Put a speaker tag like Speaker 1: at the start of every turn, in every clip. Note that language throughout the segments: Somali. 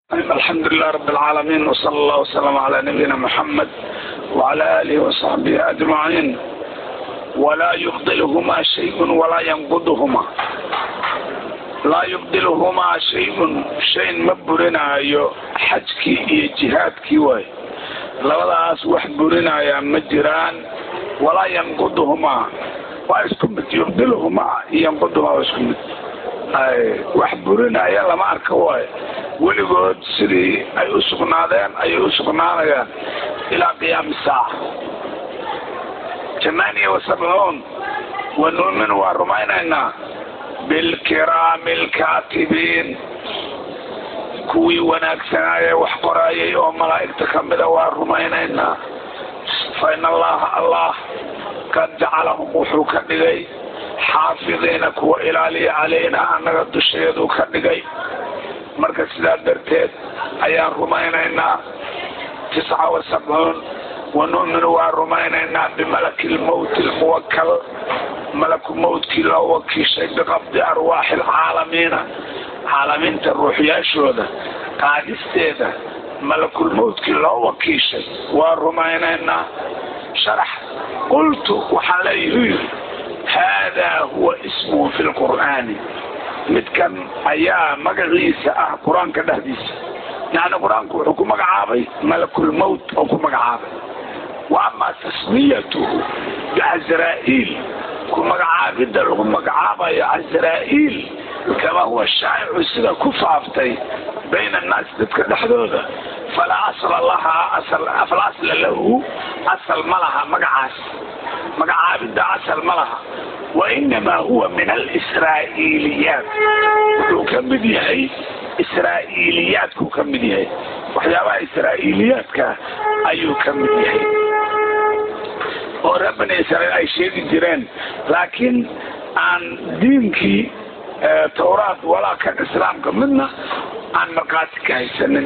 Speaker 1: الحمد لله رب العالمين وصلى الله وسلم على نبينا محمد وعلى آله وصحبه أجمعين ولا يفضلهما شيء ولا ينقضهما laa yubdiluhumaa shayun shayn ma burinaayo xajkii iyo jihaadkii waay labadaas wax burinaayaa ma jiraan walaa yanquduhumaa waa isku mid yubdiluhumaa iyo yanquduhumaa waa isku mid wax burinaya lama arka waayo weligood sidii ay u sugnaadeen ayay u sugnaanayaan ilaa qiyaami saaca tamaaniya wasabcuun wa nuuminu waa rumaynaynaa bilkiraami alkaatibiin kuwii wanaagsanaaye wax qoraayay oo malaa'igta ka mida waa rumaynaynaa fa in allaha allah qad jacalahum wuxuu ka dhigay xaafidiina kuwa ilaaliya calayna annaga dusheeduu ka dhigay marka sidaa darteed ayaan rumaynaynaa tisca wa sabcuun wa nu'minu waa rumaynaynaa bimalaki lmowti lmuwakal malaku mowtkii loo wakiishay biqabdi arwaaxi alcaalamiina caalamiinta ruuxyaashooda qaadisteeda malakulmowtkii loo wakiishay waa rumaynaynaa sharax qultu waxaan leeyihi yidhi haadaa huwa ismuhu fi lqur'aani midkan ayaa magaciisa ah qur-aanka dhexdiisa yacni qur-aanku wuxuu ku magacaabay malakulmowt oo ku magacaabay wa amaa tasmiyatuhu bicasraa'iil ku magacaabidda lagu magacaabayo casraa'iil kama huwa shaa'icu sida ku faaftay bayna annaasi dadka dhexdooda falaa asla lahaa fala asla lahu asal ma laha magacaas magacaabidda asal ma laha wa inamaa huwa min alisraa'iiliyaat wuxuu ka mid yahay israa'iiliyaadkuu ka mid yahay waxyaabaha israa'iiliyaadka ayuu ka mid yahay oo reer bani israiil ay sheegi jireen laakiin aan diinkii tawraad walaa kan islaamka midna aan markhaati ka haysanin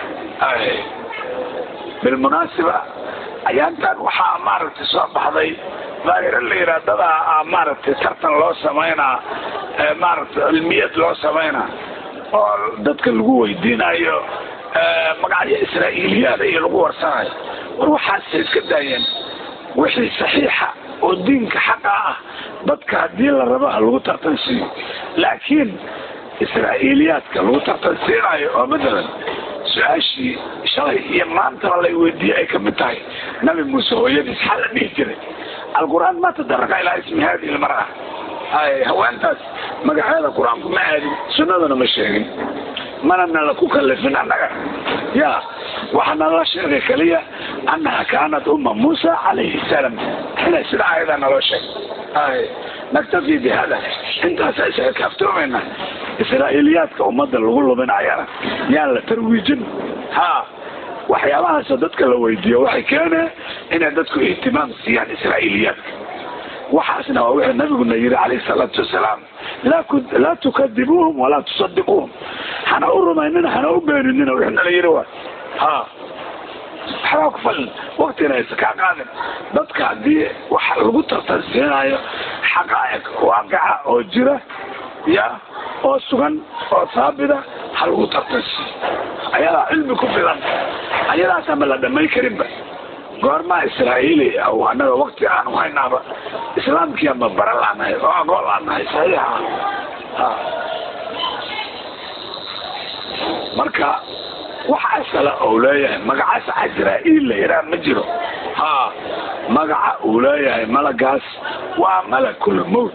Speaker 1: bilmunaasiba ayaantan waxaa maaragtay soo baxday daahiro la yidhaha dadaa maaragtay tartan loo samaynaa maaragtay cilmiyad loo samaynaa oo dadka lagu weydiinayo magacyo israa'iiliyaada iyo lagu warsanayo war waxaasay iska daayeen wixii saxiixa oo diinka xaqa ah dadka haddii la rabo ha lagu tartansiiyo laakiin israa'iiliyaadka lagu tartansiinayo oo matalan su-aashii shalay iyo maantaba lay weydiiyey ay ka mid tahay nabi muuse hooyadiis xaa la dhihi jiray alqur-aan ma tadaraka ilaa ismi hadihi lmara haweentaas magaceeda qur-aanku ma aadin sunnaduna ma sheegin mana nala ku kalifin annaga ya waxaana la sheegay keliya annaha kaanat umma muusa calayhi salaam inay sida ayadaa naloo sheegay naktafi bi hada intaasa isaga kaaftoomayna israa'iiliyaadka ummadda lagu luminayana yaan la tarwiijin ha waxyaabahaasoo dadka la weydiiyo waxay keeneen inay dadku ihtimaam siiyaan israa'iiliyaadka waxaasna waa wuxuu nabiguna yidhi calayhi salaatu wasalaam laa tukadibuuhum walaa tusadiquuhum hana u rumaynina hana u beeninina wixii nala yidhi waa ha waxbaa ku falin waktina aysa kaa qaadin dadka haddii wax lagu tartansiinayo xaqaa'iq waaqica oo jira ya oo sugan oo saabida ha lagu tartansiiyo ayadaa cilmi ku filan ayadaas ama la dhamay karinba goormaa israa'iili aw annaga wakti aan u haynaaba islaamkii ama bara laanahay oo aqoon laanahay saxiixa ha marka wax asala ou leeyahay magacaas casraa'iil la yidhaha ma jiro ha magaca uu leeyahay malagaas waa malakulmowt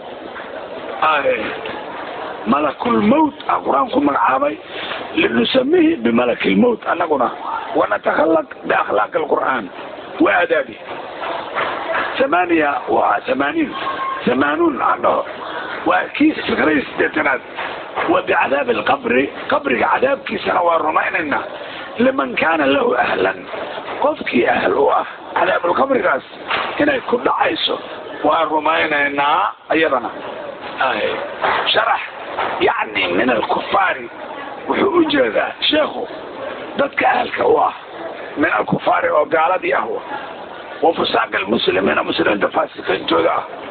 Speaker 1: malakulmowt a qur-aan ku magacaabay linusamihi bimalakilmowt annaguna wanatakhalaq biakhlaaqi alqur'aan wa aadaabi tamaaniya waa tamaaniin tamaanuun aan dhaho waa kii fikradii sideetanaad wa bicadaabi alqabri qabriga cadaabkiisana waa rumaynaynaa liman kaana lahu ahlan qofkii ahl u ah cadaabulqabrigaas inay ku dhacayso waa rumaynaynaa iyadana sharax yacni min alkufaari wuxuu u jeedaa sheekhu dadka ahalka u ah min alkufaari oo gaaladii ah wa fusaaq almuslimiina muslimiinta faasiqiintooda ah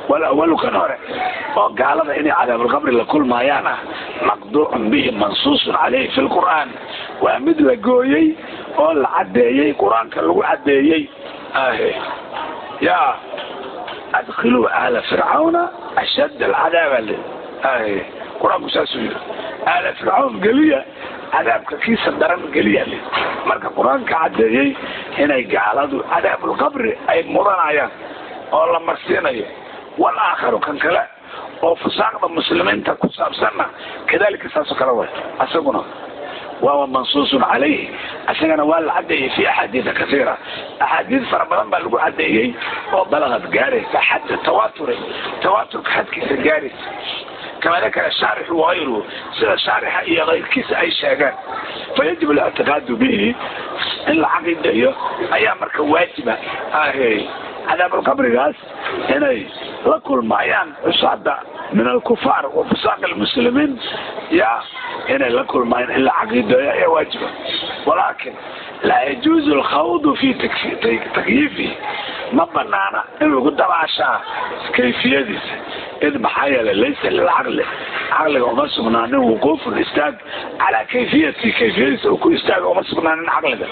Speaker 1: walawalu kan hore oo gaalada inay cadaabulqabri la kulmaayaan ah maqduucun bihi mansuusun caleyhi fi lqur'aan waa mid la gooyey oo la caddeeyey qur-aanka lagu caddeeyey ahe ya adkhiluu aala fircawna ashadd alcadaaba le ahe qur-aanku saasuu yiri aala fircawn geliya cadaabka kiisa daran geliya le marka qur-aanka caddeeyey inay gaaladu cadaabulqabri ay mudanayaan oo la marsiinayo walaakharu kan kale oo fusaaqda muslimiinta ku saabsanna kadalika saasoo kale way asaguna wawa mansuusun calayhi isagana waa la caddeeyey fi axaadiida kaiira axaadiid fara badan baa lagu caddeeyey oo balagad gaaraysa xadda tawaturin tawaturka xadkiisa gaaraysa kama dakara shaarixu wagayruhu sida shaarixa iyo kayrkiisa ay sheegaan fayajib alictiqaadu bihi in la caqiideeyo ayaa marka waajiba ahe cadaabulqabrigaas inay la kulmaayaan cusaada min alkufaar wa fusaaq almuslimiin ya inay la kulmaayaan in la caqiideeyo ayaa waajiba walaakin laa yajuuzu alkhawdu fi takyiifihi ma banaana in lagu dabaashaa kayfiyadiisa id maxaa yeelay laysa lilcaqli caqliga uma sugnaanin wuquufun istaag calaa kayfiyati kayfiyadiisa uu ku istaaga uma sugnaanin caqliga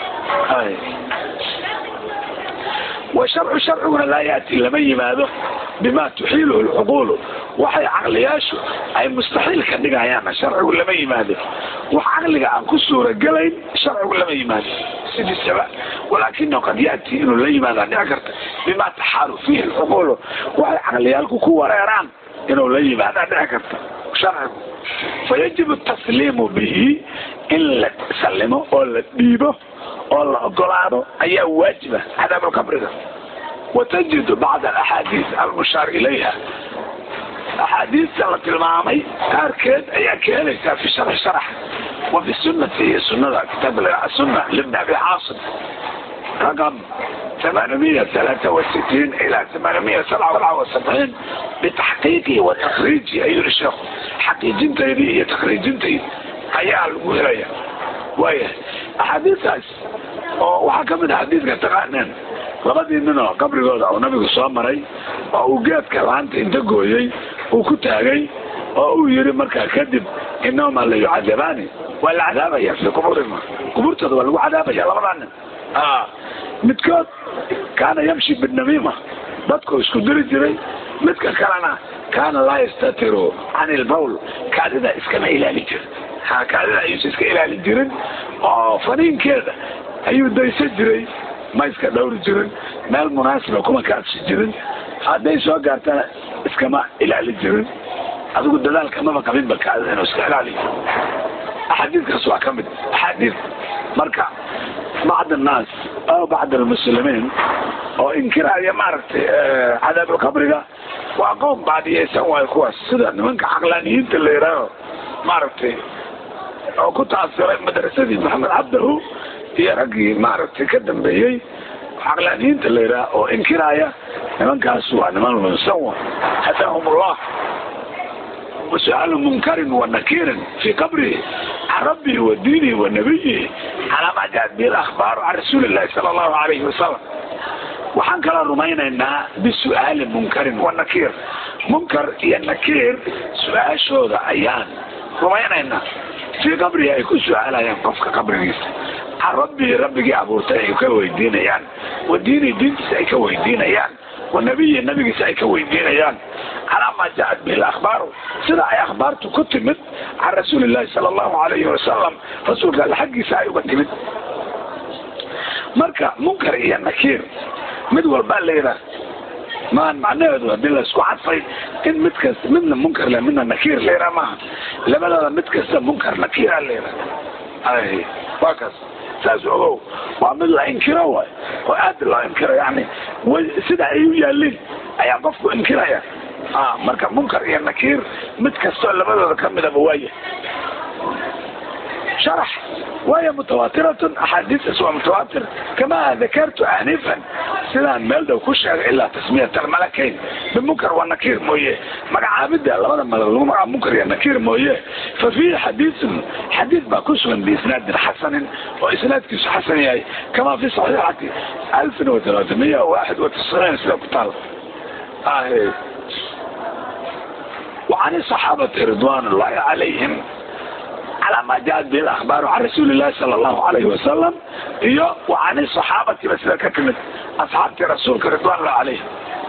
Speaker 1: washarcu sharciguna laa yaati lama yimaado bima tuxiiluhu lcuquulu waxay caqliyaashu ay mustaxiil ka dhigayaan sharcigu lama yimaado wax caqliga aan ku suuragelayn sharcigu lama yimaado sidiisaba walaakinahu qad yaati inuu la yimaada dhici karta bima taxaalu fiihi lcuquulu waxay caqliyaalku ku wareeraan inuu la yimaada dhici karta sharcigu fayajibu tasliimu bihi in la sallimo oo la dhiibo oo la ogolaado ayaa waajiba cadaabulqabriga watajidu bacd alaxaadiis almushaar ilayha axaadiista la tilmaamay qaarkeed ayaa ka helaysaa fi sharxi sharax wa fi sunnati iyo sunada kitaab sunna libni abi caasim raqam ثمانمية ثلاثة وستين إلى ثمانمية سبعة وسبعة وسبعين بتحقيقه وتخريجه أيها الشيخ حقيقين تيدي هي تخريجين تيدي أيها المهرية وهي أحاديث oo waxaa ka mid a xadiidka taqaaneen labadii nin oo qabrigooda uu nabigu soo maray oo uu geedka laanta inta gooyey uu ku taagay oo uu yiri markaa kadib inahuma la yucadabaani waa la cadaabaya fi qubuurihima qubuurtooda waa lagu cadaabaya labadaa nin midkood kaana yamshi binamiima dadku isku diri jiray midka kalena kaana laa yastatiru can ilbawl kaadida iskama ilaali jir ha kaadida ayuusa iska ilaali jirin oo faniinkeeda ayuu daysa jiray ma iska dhowri jirin meel munaasiba kuma kaadsi jirin hadday soo gaartana iskama ilaali jirin adigu dadaalka maba qabinba kaadida inuu iska ilaaliyo axaadiidkaas waa ka mid axaadiid marka bacd annaas aw bacd almuslimiin oo inkiraya maaragtay cadaabulqabriga waa qoom baadiyeysan waayo kuwaas sida nimanka caqlaaniyiinta la yidhaaho maaragtay oo ku taasiray madrasadii maxamed cabdahu iyo raggii maaragtay ka dambeeyey caqlaaniyiinta la yidhaha oo inkiraya nimankaas waa niman lunsan wa hadaahum allah وسؤال منكر ونكير في قبره عن ربه ودينه ونبيه على ما جاءت به الأخبار عن رسول الله صلى الله عليه وسلم waxaan kala rumaynaynaa bisu'aali munkarin wa nakiir munkar iyo nakiir su-aashooda ayaan rumaynaynaa fii qabrihi ay ku su-aalayaan qofka qabrigiisa can rabbihi rabbigii abuurtay ay ka weydiinayaan wa diinihi diintiisa ay ka weydiinayaan wa nabiyi nabigiisa ay ka weydiinayaan calaa maa jaaat bihi akhbaaru sida ay akhbaartu ku timid can rasuuli llahi sala allahu alayhi wasalam rasuulka alle xaggiisa ay uga timid marka munkar iyo nakiir mid walbaa la yidhaah maan macnaheedu hadii laisku cadfay in mid kasta midna munkar le midna nakiir la yidhaha maaha labadooda mid kasta munkar nakiira la yidhaha ay waa kaas saas ogow waa mid la inkiro waay oo aad loo inkiro yani sida ay u yaaliin ayaa qofku inkiraya marka munkar iyo nakiir mid kastoo labadooda kamidaba waaya شرح وهي متواترة أحاديث ومتواتر كما ذكرت آنفا سيدان ميلدو كشغ إلا تسمية الملكين بمنكر والنكير مويه مع عابدة لماذا ما مع منكر والنكير مويه ففي حديث حديث ما كسوا بإسناد حسن وإسناد كس حسن يعني كما في صحيحة 1391 سنة كتال آه وعن الصحابة رضوان الله عليهم على ما جاءت به الأخبار عن رسول الله صلى الله عليه وسلم إيو وعن الصحابة بس لك كلمة أصحاب رسولك رضوان الله عليهم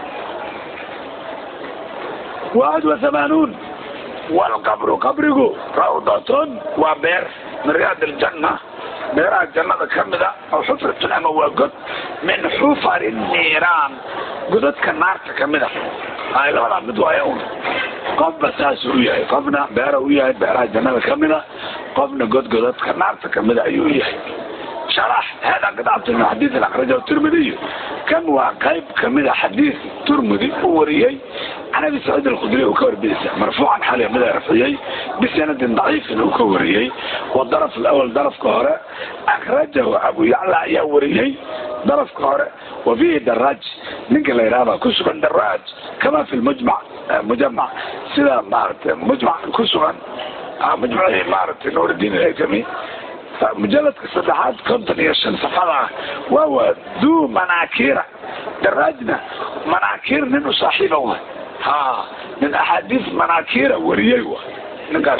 Speaker 1: واحد وثمانون والقبر قبره روضة وبير من رياض الجنة بيرها الجنة كمدة أو حفرة أما وقد من حفر النيران قدت كالنار كمدة هاي لولا مدوى يوم قف بساس وياي قفنا بيرها وياي بيرها الجنة كمدة قفنا قد قدت كالنار كمدة أيوياي شرح هذا قطعة من حديث الأخرجه الترمذي كم وقيب كمدة حديث ترمذي وريي عن ابي سعيد الخدري وكور بيسا مرفوعا حاليا مدى رفعي بسند ضعيف وكوريي والضرف الاول ضرف كهرة اخرجه ابو يعلى يا وريي ضرف كهرة وفيه دراج نقل ايرابا كسبا دراج كما في المجمع مجمع سيدا مارت مجمع كسبا مجمع مارت نور الدين الهيثمي مجلد صدحات كنتن يشن صفحة وهو ذو مناكير دراجنا مناكير ننو صاحبه ها من احاديث مناكير وريوه نقص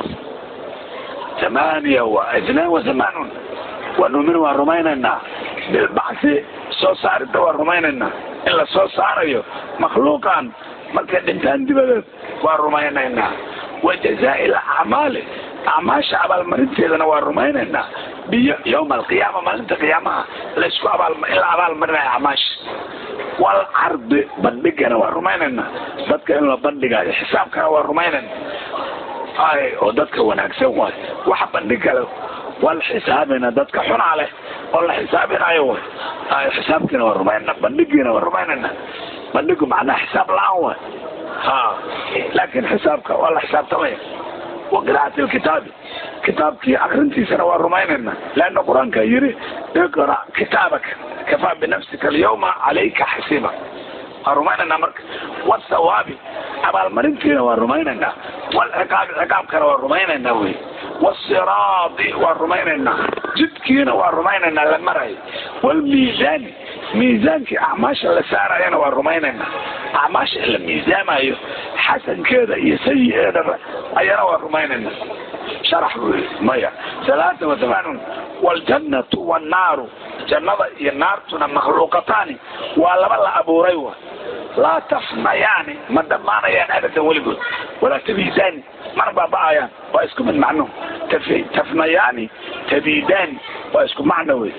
Speaker 1: ثمانية واثنين وثمانون ونؤمن ورميننا بالبعث soo saaridda waa rumaynaynaa in la soo saarayo makhluuqan markay dhintaan dibadeed waa rumaynaynaa wa jazaa'i alacmaali acmaasha abaalmarinteedana waa rumaynaynaa biyo yowma alqiyaama maalinta qiyaamaha laysku abaal in la abaalmarinayo acmaasha walcardi bandhigana waa rumaynaynaa dadka in la bandhigayo xisaabkana waa rumaynaynaa ay oo dadka wanaagsan waay waxa bandhigale waa la xisaabina dadka xunaa leh oo la xisaabinayo way ay xisaabkiina waa rumaynana bandhigiina waa rumaynana bandhigu macnaha xisaab la-aan waay ha laakiin xisaabka waa la xisaabtamaya wa qiraa'ati lkitaabi kitaabkii akrintiisana waa rumaynayna leanna qur-aanka yiri iqra kitaabaka kafaa binafsika alyawma calayka xasiiba waa rumaynaynaa marka wasawaabi abaalmarintiina waa rumaynaynaa walciqaabi ciqaabkana waa rumaynaynaa wey wasiraadi waa rumaynaynaa jidkiina waa rumaynaynaa la marayo walmiisaani miisaankii acmaasha la saarayana waa rumaynaynaa acmaasha in la miisaamayo xasankeeda iyo sayi-eedaba ayana waa rumaynaynaa sharax buu yii maya salaata wa thamaanuun waljannatu wannaaru jannada iyo naartuna makhluuqataani waa laba la abuuray wa laa tafnayaani ma dhammaanayaan abadan weligood walaa tabiidaani mana baaba'ayaan waa isku mid macnuhu tafnayaani tabiidaani waa isku macno wey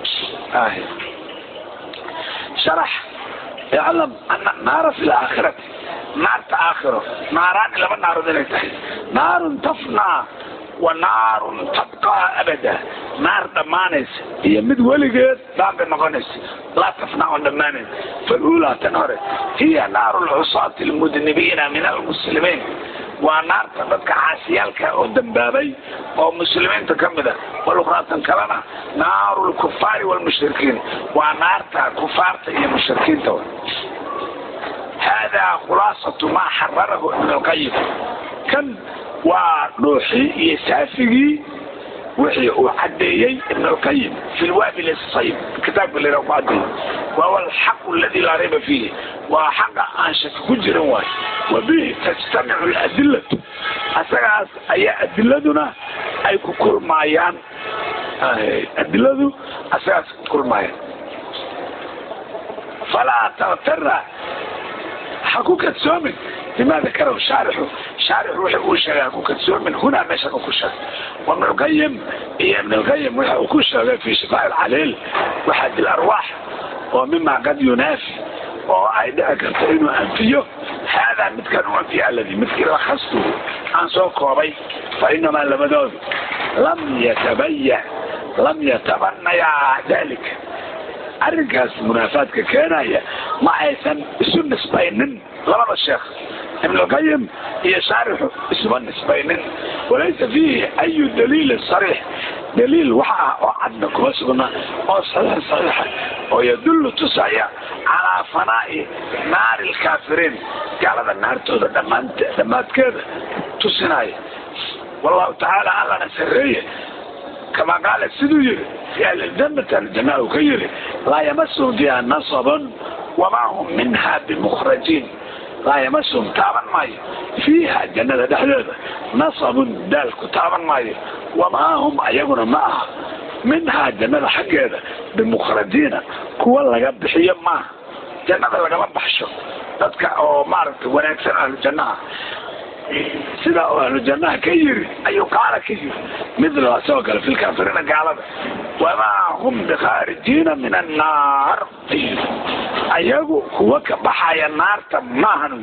Speaker 1: sharax iclam ana naara fi laakhirati naarta aakhiro naaraani laba naarood inay tahay naarun tafnaa wa naarun tabqaa abada naar dhammaanaysa iyo mid weligeed baaqi noqonaysa laa tafnaa oo dhammaanayn faluulaa tan hore hiya naaru lcusaati almudnibiina min almuslimiin waa naarta dadka caasiyaalka oo dambaabay oo muslimiinta ka mid a walukhraatan kalena naaru lkufaari walmushrikiin waa naarta kufaarta iyo mushrikiinta haadaa khulaasatu maa xararahu ibn alqayim kan waa dhuuxii iyo saafigii wixii uu cadeeyey ibn alqayim fi lwaabil sayb kitaabka la ku cadeeyey wahuwa alxaqu aladi laa rayba fiihi waa xaqa aan shaki ku jirin waay wa bihi tajtamicu ladilatu asagaas ayaa adiladuna ay ku kulmaayaan adiladu asagaas ku kulmaayaan falaa taktara ha ku kadsoomin bima dakarahu shaarixu shaarix wixi uu sheegay ha ku kadsoomin hunaa meeshan uu ku sheegay وابن القيم هي ابن القيم وكل في شفاء العليل وحد الأرواح ومما قد ينافي وأيضا كنت إنه أنفيه هذا مثل أنفي الذي مثل رخصته عن سوق وبي فإنما لمدود لم يتبين لم يتبنى ذلك arrinkaas munaafaadka keenaya ma aysan isu nisbaynin labada sheekh ibn alqayim iyo shaarixu isuma nisbaynin walaysa fiihi ayu daliilin sariix daliil waxa ah oo cadna kuma sugna oo saxiix saxiixa oo yadullu tusaya calaa fanaa'i naari lkaafiriin gaalada naartooda dhammaant dhammaadkeeda tusinaya wallahu tacaala allana sareeye كما قال السدوي في أهل الجنة الجنة كيري لا يمسهم فيها نصب وما هم منها بمخرجين laa yamasum taaban maayo fiiha jannada dhexdeeda nasabun daalku taaban maayo wamaa hum ayaguna ma aha minhaa jannada xaggeeda bimukhrajiina kuwa laga bixiyo maaha jannada lagama baxsho dadka oo maaragtay wanaagsan ahlu jannaha sidaa oo ahlu jannaha ka yiri ayuu qaala ka yiri midla asagoo kale fi lkaafiriina gaalada wamaa hum bikhaarijiina min annaar ayagu kuwa ka baxaya naarta maahan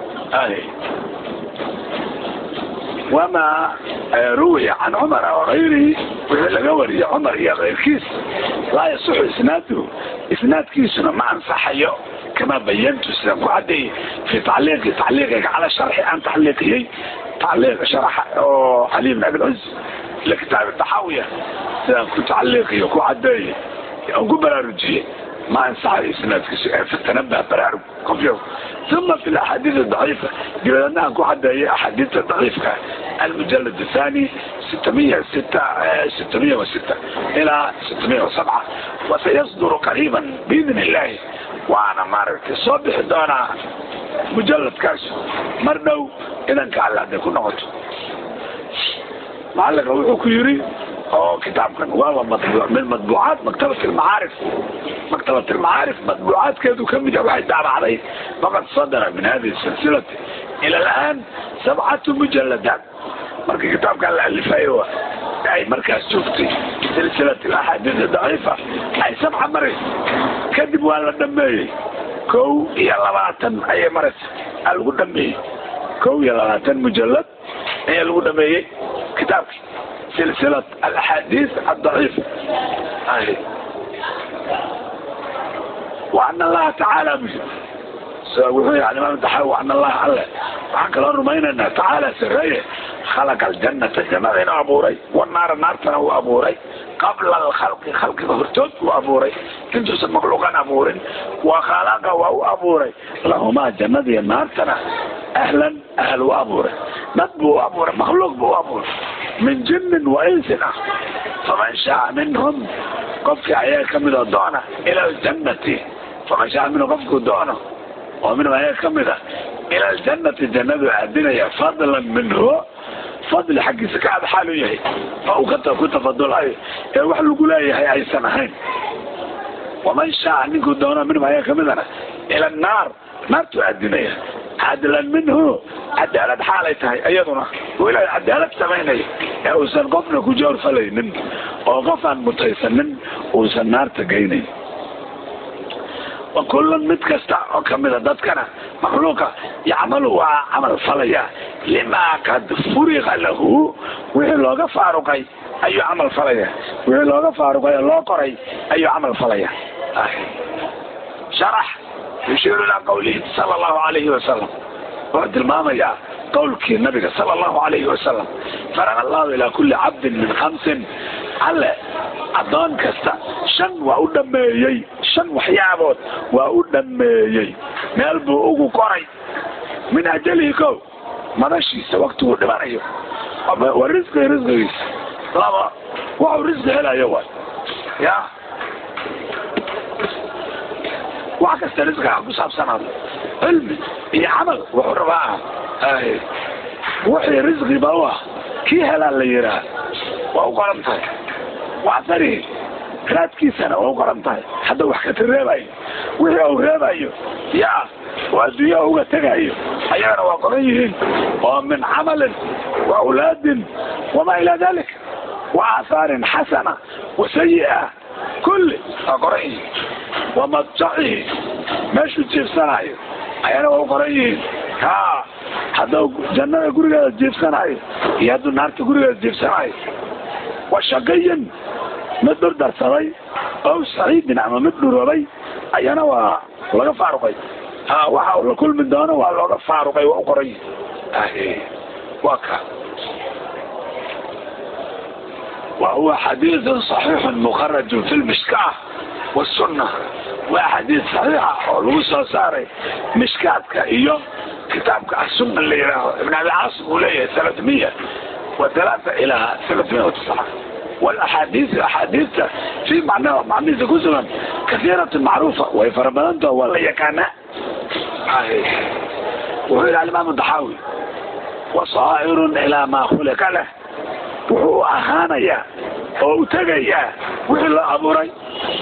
Speaker 1: wamaa ruwiya can cumara wagayrihi wixii laga wariyay cumar iyo keyrkiis laa yasixu isnaaduhu isnaadkiisuna ma ansaxayo kama bayantu sidaan ku cadeeyey fi tacliiqi tacliiqiga cala sharxi aan tacliiqiyey tacliiq sharaxa oo cali bn abilcuz likitaabi taxaawiya sidaan ku tacliiqiyo ku cadeeyey aan ku baraarujiyey ما انصح اسناد فتنبه برارب كفيو ثم في الاحاديث الضعيفة قلنا انكو حتى هي احاديث الضعيفة المجلد الثاني 606 606 الى 607 وسيصدر قريبا باذن الله وانا مارك صبح دونا مجلد كاش مرنو اذا كان لا يكون نقطه معلق روحه كيري oo kitaabkan waaba matbuuc min matbuucaat maktabat almacaarif maktabat almacaarif matbuucaadkeedu ka mid ah waxay daabacday faqad sadara min hadihi silsilati ila alaan sabcatu mujaladaat markii kitaabkan la alifayo ay markaas joogtay silsilat alaxaadiis daciifa ay sabca maraysa kadib waa la dhameeyey kow iyo labaatan ayay maraysa aa lagu dhameeyey kow iyo labaatan mujalad ayaa lagu dhameeyey kitaabkii سلسلة الأحاديث الضعيفة أي. وأن الله تعالى وحي يعني ما متحوى وأن الله على وحن كلا رمينا تعالى سرية خلق الجنة جماعين أبوري والنار النار تنو أبوري قبل الخلق خلق هرتوت وأبوري كنتو سمخلوقا أبوري وخلق وهو أبوري لهما جنة النار تنا أهلا أهل وأبوري نتبو أبوري مخلوق بو أبوري من جن وإنس فمن شاء منهم قفك عياك من الدونة إلى الجنة فمن شاء منهم قفك الدونة ومنهم عياك من إلى الجنة الجنة عدنا فضلا منه فضل حق سكاد حاله يهي فأوكتا كنت فضل أي وحلو قولي يهي أي سنهين ومن شاء منكم الدونة منهم عياك مننا إلى النار نار تؤدنيه عدلا منه cadaalad xaalay tahay iyaduna oo ilaahay cadaalad samaynaya ee uusan qofna ku joor falaynin oo qof aan mutaysanin uusan naarta geynayn wa kullun mid kasta oo kamida dadkana makhluuqa yacmalu waa camal falaya limaa kad furiqa lahu wixii looga faaruqay ayuu camal falaya wixii looga faaruqay oo loo qoray ayuu camal falaya sharax yushiiru ilaa qawlihi sala allahu alayhi wasalam wuxuu tilmaamayaa qowlkii nabiga sala allahu alayhi wasalam farana allahu ilaa kulli cabdin min khamsin alle addoon kasta shan waa u dhameeyey shan waxyaabood waa u dhameeyey meel buu ugu qoray min ajalihi ko madashiisa waktiguu dhimanayo wa risqii risqigiisa laba waxuu risqi helayo waay ya wax kasta risqiga ku saabsanaado cilmi iyo camal wuxuu rabaa wixii risqiba u ah kii helaa la yiraa waa u qoran tahay waxdarihi raadkiisana waa u qoran tahay hadda wax ka tareebayo wixii uu reebayo yaa oo adduunyaha uga tegayo ayagana waa qoran yihiin oo min camalin wa awlaadin wamaa ilaa dalik wa aahaarin xasana wa sayi'a kulli waa qoran yihiin wamadjacihi meeshuu jiifsanayo ayana waa u qoran yihiin ha haddau jannada gurigeeda jiifsanayo iyo hadduu naarta gurigeeda jiifsanayo wa shaqiyin mid dhurdarsaday ow saciidin ama mid dhuroobay ayana waa laga faaruqay ha waxa uu la kulmi doono waa looga faaruqay waa u qoran yihin waa ka وهو حديث صحيح مخرج في المشكاه والسنة وحديث صحيحة ولغو ساري مشكاتك إيو كتابك السنة اللي يراه ابن أبي عاصم وليه 300 وثلاثة إلى 309 والأحاديث أحاديث في معنى معنى كسرا كثيرة معروفة ويفربنته ولا يكانا wuxuu yidhi alimaamu daxaawi wasaa'irun ilaa maa khuliqa leh wuxuu ahaanayaa oo u tegayaa wixii loo abuuray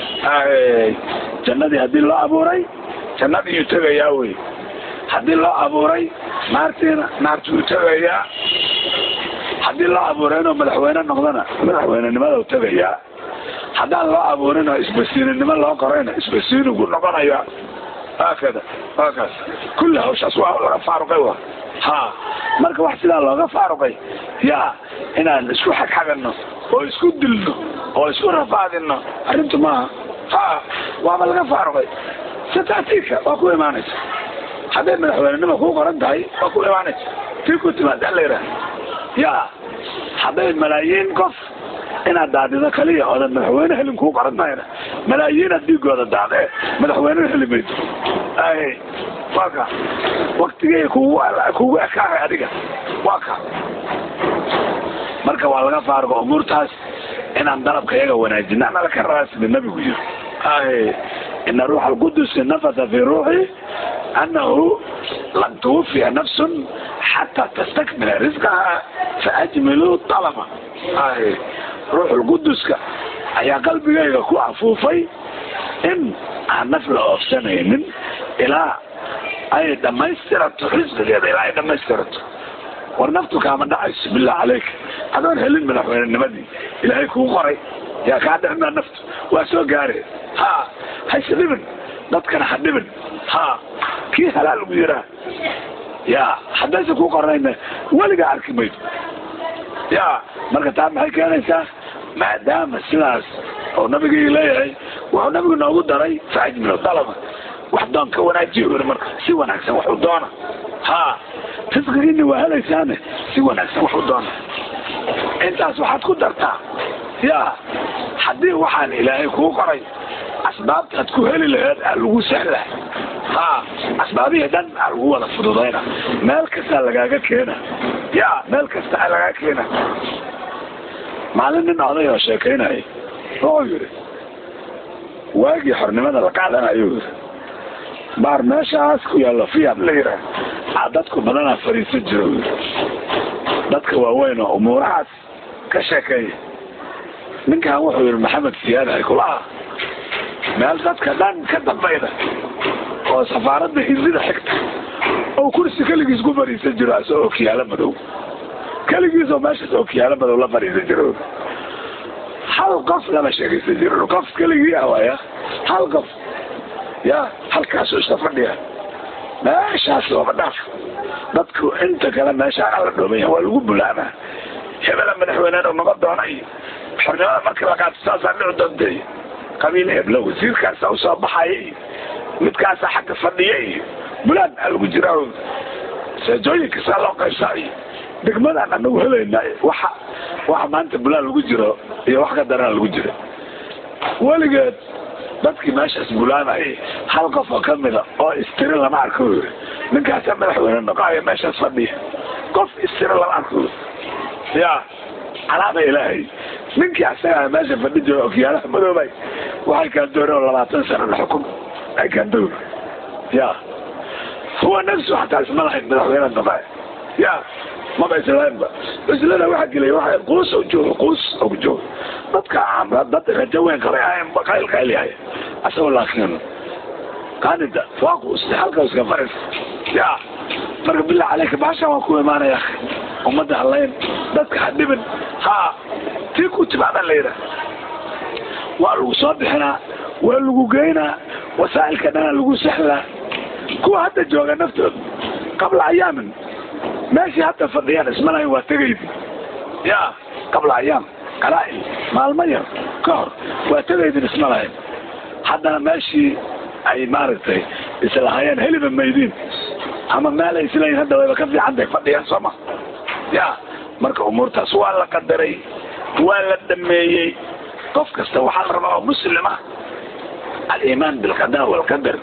Speaker 1: jannadii haddii loo abuuray jannadiiyuu tegayaa wey haddii loo abuuray naartiina naartuu tegayaa haddii loo abuuray inuu madaxweyne noqdona madaxweynenimada tegayaa haddaan loo abuurin oo isbasiininimo loo qorayna isbasiinigu noqonaya haakada haakaas kulli hawshaas waa laga faaruqay wa ha marka wax sidaa looga faaruqay yaa inaan isku xagxagano oo isku dilno oo isku rafaadino arrintu maaha ha waaba laga faaruqay satatiika waa ku imaanaysa hadday madaxweynenima kuu qoran tahay waa ku imaanaysa tii ku timaada la yidhaha ya hadday malaayiin qof inaad daadido kaliya oodan madaxweyne helin kuu qoran tahayna malaayiinaad dhiigooda daadee madaxweynena heli maydo ay waa ka waktigay kugu kugu ekaahay adiga waa ka marka waa laga faarugo umuurtaas inaan dalabka iyaga wanaajina anala ka rabaa sida nabigu yiri ay ina ruuxa alqudusi nafasa fi ruuxi anahu lan tuwufiya nafsun xataa tastakmila risqaha faajmiluu talaba ay ruuxulquduska ayaa qalbigayga ku afuufay in aan naf la oofsanaynin ilaa ay dhammaystirato risqigeeda ilaa ay dhammaystirato war naftu kaama dhacayso billah caleyk adoon helin madaxweynenimadii ilaahay kuu qoray yaa kaa dhicmaa naftu waa soo gaare ha hayse dhibin dadkana ha dhibin ha kii halaa lagu yiraa ya haddayse kuu qornayna weligaa arki maydo ya marka taa maxay keenaysaa maadaama sidaas oo nabigii leeyahay wuxuu nabigu noogu daray faajmilo dalaba wax doon ka wanaajiyo yiri marka si wanaagsan wax u doona ha risqigiina waa helaysaane si wanaagsan wax u doona intaas waxaad ku dartaa ya haddii waxaan ilaahay kuu qoray asbaabtaad ku heli laheed aa lagu sahla ha asbaabihii dhan aa lagu wada fududayna meel kastaa lagaaga keena ya meel kasta aa lagaa keena maalin nin oday oo sheekaynaya wuxuu yidhi waagii xornimada la qaadanayo yiri baar meeshaas ku yaallo fiyaad la yiraa aa dadku badanaa fariisan jiro yiri dadka waaweyn oo umuurahaas ka sheekeeya ninkan wuxuu yidhi maxamed siyaad ay kulaha meel dadka dhan ka dambayda oo safaaradda hindida xigta oo kursi keligiis ku fariisan jiro asoo okiyaalo madow keligiisoo meeshaas okiyaalo madow la fariisan jiro hal qof lama sheegaysan jiro qof keligii ah waaya hal qof ya halkaasuu iska fadhiya meeshaas looma dhaaf dadku inta kale meeshaan ala dhoomaya waa lagu bulaamaa hebela madaxweyneen noqon doonay xornimada markii la qaato saasaa dhici doontay qabiil heblo wasiirkaasa usoo baxayay midkaasa xagga fadhiyay bulaan aa lagu jiraa seejooyinka saa loo qaybsaayo degmadaan anagu helayna waxa waxa maanta bulaan lagu jiro iyo wax ka daran lagu jira weligeed dadkii meeshaas bulaanayay hal qof oo kamida oo istiri lama arko yiri ninkaasaa madaxweyne noqoaya meeshaas fadhiya qof istiri lama arko ya calaama ilaahay ninkii asagaa meesha fadhi jiro okiyaalaha madoobay waxay kaa dooreen labaatan sano la xukum ay kaa door ya huwa nafsu xataa isma lahayn madaxweyne noqoaya ya maba islaanba islana waxa gelay waxa quus oo joogo quus oo joogo dadka caamra dad rajo weyn qabay ahayn qayl qayl yahay asagoo laakiin qaanida waa quusta halka iska faris ya marka billah caleyka baasha waa ku imaanaya ummadda halayn dadka ha dhibin ha tii ku timaada la yidhaah waa lagu soo bixinaa waa lagu geynaa wasaa'ilka dhana lagu sahlaa kuwa hadda jooga naftooda qabla ayaamin meeshii hadda fadhiyaan ismalahayn waa tegaydi ya qabla ayaam qalaa-il maalmo yar ka hor waa tegaydin isma lahayn haddana meeshii ay maaragtay islahayeen heliba maydiin ama meel ay isleeyihin hadda wayba ka fiicantahay fadhiyaan sooma ya marka umuurtaas waa la qadaray waa la dhameeyey qof kasta waxaa la rabaa oo muslima aliimaan bilqada walqadar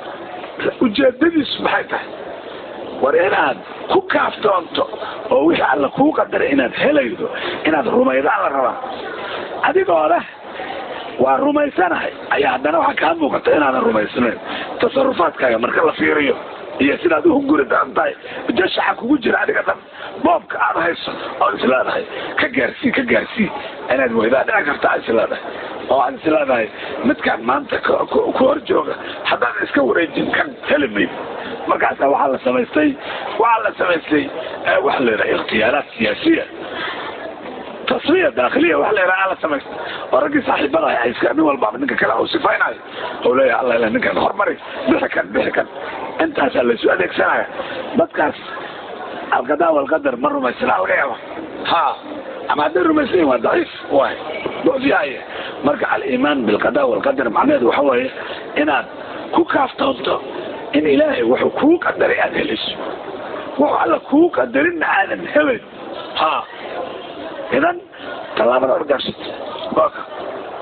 Speaker 1: ujeedadiisu maxay tahay war inaad ku kaaftoonto oo wixii alla kuu qadaray inaad helaydo inaad rumaydaan la rabaa adigoo leh waa rumaysanahay ayaa haddana waxaa kaa muuqata inaadan rumaysnayn tasarufaadkaaga marka la fiiriyo iyo sidaad uhunguri daran tahay jashaxa kugu jira adiga dhan boobka aad hayso ood isleedahay ka gaarsii ka gaarsii inaad weydaa dhici karta aad isleedahay oo aad isleedahay midkaan maanta ku hor jooga haddaan iska wareejin kan heli mayd markaasa waxaa la samaystay waxaa la samaystay waxa la yidhaha ikhtiyaaraat siyaasiya tasfiya daakhiliya waxa la yidhaha la samaystay oo raggii saaxiibada ay iska nin walbaaba ninka kale uu sifaynayo oo leeyahay alla ilaah ninkan hormari bixi kan bixi kan intaasaa laysu adeegsanaya dadkaas alqadaa walqadar ma rumaysnaa laga yaaba ha ama hadday rumaysan waa daciif waay dofyahaye marka aliimaan bilqadaa walqadar macnaheedu waxa weeye inaad ku kaaftoonto in ilaahay wuxuu kuu qadaray aada helayso wuxuu alla kuu qadarinna aadan helayn ha idan tallaabada orgaarsata waa ka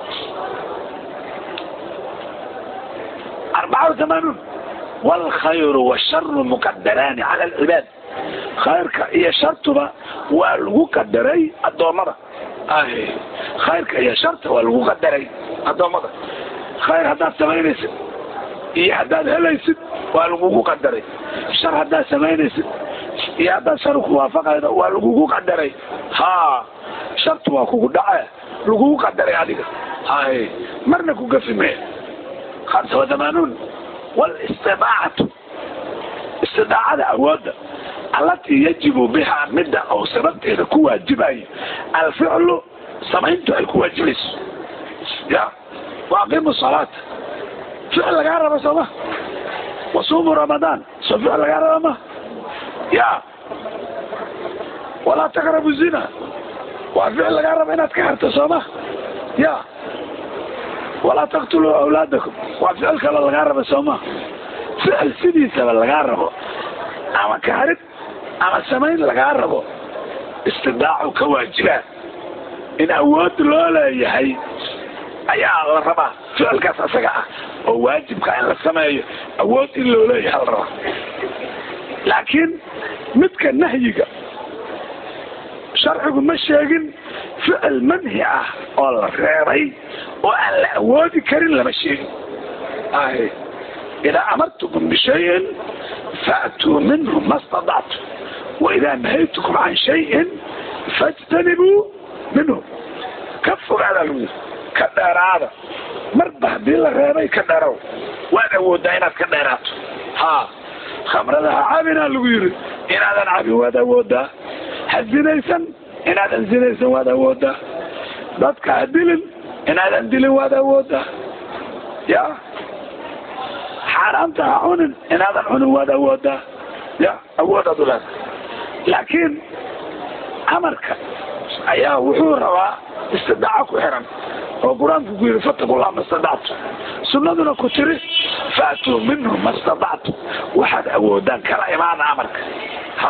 Speaker 1: arbaca وثمانون والخير والشر مقدران على العباد khayrka iyo shartuba waa lagu qadaray addoommada khayrka iyo sharta waa lagu qadaray addoommada khayr haddaad samaynaysid iyo haddaad helaysid waa lagugu qadaray shar haddaad samaynaysid iyo haddaad shar kuwaafaqaydo waa lagugu qadaray ha shartu waa kugu dhace lagugu qadaray adiga hay marna ku gafi mee hamsa وثمانون والاستطاacatu istidaacada awoodda allatii yajibu bihaa midda oo sababteeda ku waajibayo alficlu samayntu ay ku waajibayso ya waaqimu salaata ficil lagaa raba sooma wasuumu ramadaan soo ficil lagaa raba ma ya walaa taqrabu zina waa ficil lagaa raba inaad ka harto sooma ya walaa taqtuluu awlaadakum waa ficil kaloo lagaa raba sooma ficil sidiisaba lagaa rabo ama kaarid ama samayn lagaa rabo istidaacu ka waajibaa in awood loo leeyahay ayaa la rabaa ficilkaas asaga ah oo waajibka in la sameeyo awood in loo leeyahay la rabaa laakiin midka nahyiga sharcigu ma sheegin ficil manhi ah oo la reebay oo aan la awoodi karin lama sheegin idaa amartukum bishayin faatuu minhu ma stadactum waidaa nahaytukum can shayin fajtanibuu minhu ka fogaada lagu ka dheeraada marba haddii la reebay ka dheerow waad awoodaa inaad ka dheeraato ha khamrada ha cabinaa lagu yiri inaadan cabin waad awoodaa ha zinaysan inaadan zinaysan waad awoodaa dadka ha dilin inaadan dilin waad awoodaa ya xaaraanta ha cunin inaadan cunin waad awoodaa ya awoodaad uleeda laakiin amarka ayaa wuxuu rabaa istidaaco ku xiran oo qur-aanku ku yidhi fatakullah ma stadactu sunnaduna ku tiri faatuu minhu ma stadactu waxaad awoodaan kala imaada amarka ha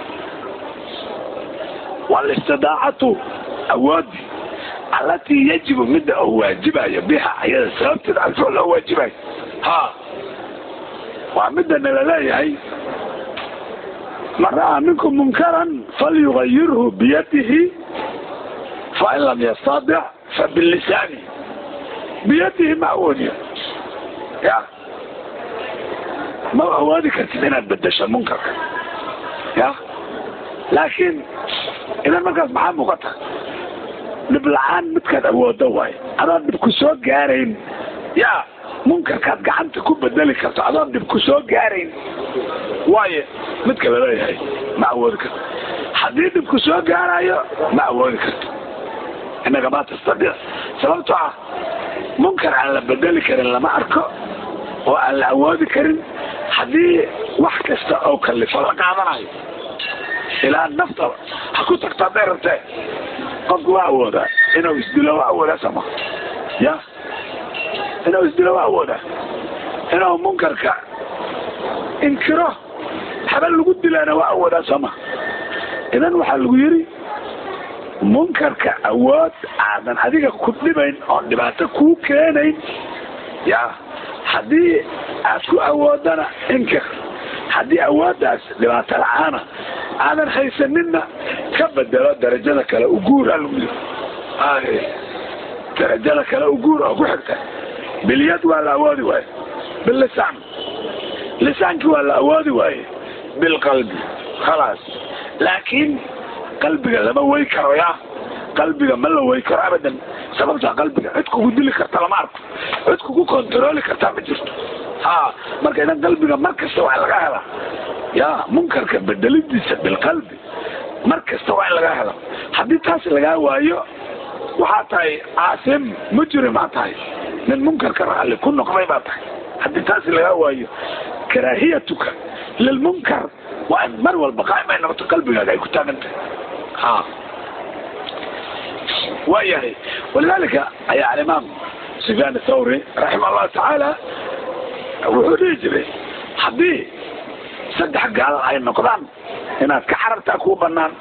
Speaker 1: walistidaacatu awoodi allatii yajibu midda oo waajibayo biha ayada sababteeda alficl oo waajibayo ha waa midda nala leeyahay man ra'aa minkum munkaran falyugayirhu biyadihi fain lam yastadic fabilisaani biyadihi ma awoodiyo ya ma awoodi kartid inaad bedesho munkarka ya laakiin idan markaas maxaa muuqata dhib la-aan midkaad awoodo waayo adoon dhib ku soo gaarayn ya munkarkaad gacanta ku bedeli karto adoon dhib ku soo gaarayn waayo midka laleeyahay ma awoodi karto haddii dhib ku soo gaarayo ma awoodi karto innaga ma tastadiic sababto ah munkar aan la bedeli karin lama arko oo aan la awoodi karin haddii wax kasta oo kalifo la qaadanayo ilaa nafta ha ku tagto hadday rabtee qofku waa awoodaa inuu isdilo waa awoodaa sama ya inuu isdilo waa awoodaa inuu munkarka inkiro habal lagu dilaana waa awoodaa sooma idan waxaa lagu yidhi munkarka awood aadan adiga ku dhibayn oon dhibaato kuu keenayn ya haddii aad ku awoodana inkir haddii awooddaas dhibaato la-aana aadan haysaninna ka bedelo darajada kale uguura lagu yiri darajada kale uguur oo ku xigta bilyad waa la awoodi waayo bilisaan lisaankii waa la awoodi waaye bilqalbi khalaas laakiin qalbiga lama wey karo ya qalbiga ma la wey karo abadan sababtaa qalbiga cid kugu dili karta lama arko cid kugu kontarooli kartaa ma jirto ha marka idan qalbiga mar kasta waa in laga hela ya munkarka bedelidiisa bilqalbi mar kasta waa in laga helo haddii taas lagaa waayo waxaa tahay caasim mujrimaa tahay nin munkarka raalli ku noqday baa tahay haddii taas lagaa waayo karaahiyatuka lilmunkar waa in mar walba qaa'im ay noqoto qalbigaaga ay ku taagan tahay ha waayahay walidaalika ayaa alimaam sufyaan athawri raximah allahu tacaala wuxuu dhihi jiray haddii saddex gaal ay noqdaan inaad ka xarartaa kuu banaan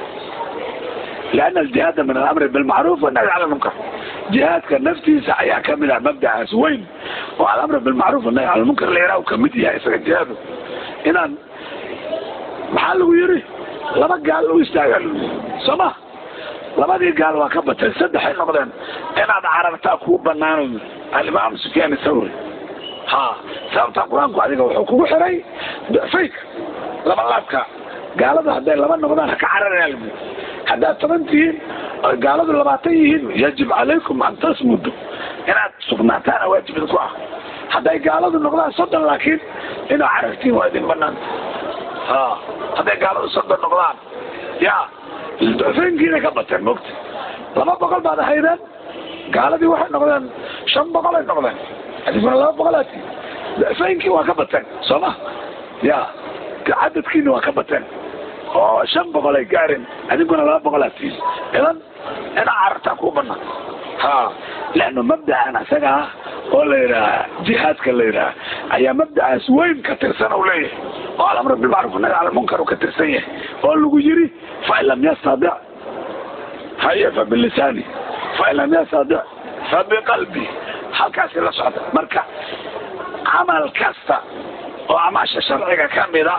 Speaker 1: liana aljihaada min alamri bilmacruuf wanahyi cala lmunkar jihaadka naftiisa ayaa kamid ah mabdacaas weyn oo alamri bilmacruuf wanahyi cala lmunkar la yaraha kamid yahay isaga jihaadu inaan maxaa lagu yiri laba gaal u istaagaa lagu yiri soo ma labadii gaal waa ka batay saddexay noqdeen inaad carartaa kuu banaano alimaam sufyaan thawri ha sababta qur-aanku adiga wuxuu kugu xiray fayka laba laabka gaalada hadday laba noqdaan haka cararaya lagu haddaad toban tihiin oy gaaladu labaatan yihiin yajib calaykum an tasmudu inaad sugnaataana waajib idinku ah hadday gaaladu noqdaan soddon laakiin inaad carartiin waa idin banaanta ha hadday gaaladu soddon noqdaan ya ducfeenkiina ka bateen mogta laba boqol baad ahaydeen gaaladii waxay noqdeen shan boqol ay noqdeen adiguna laba boqolaati ducfeenkii waa ka bateen soo ma ya cadadkiina waa ka bateen oo shan boqol ay gaareen adiguna laba boqolaatiis idan ina carartaa kuu banaan ha leanno mabdacan isaga ah oo la yidhaha jihaadka la yidhaha ayaa mabdacaas weyn ka tirsan u leeyahay oo alamru bilmacruf nahy cala lmunkar uu ka tirsan yahay oo lagu yiri fain lam yastadic haye fa bilisaani fain lam yastadic fa biqalbi halkaasi la socda marka camal kasta oo amaasha sharciga ka mida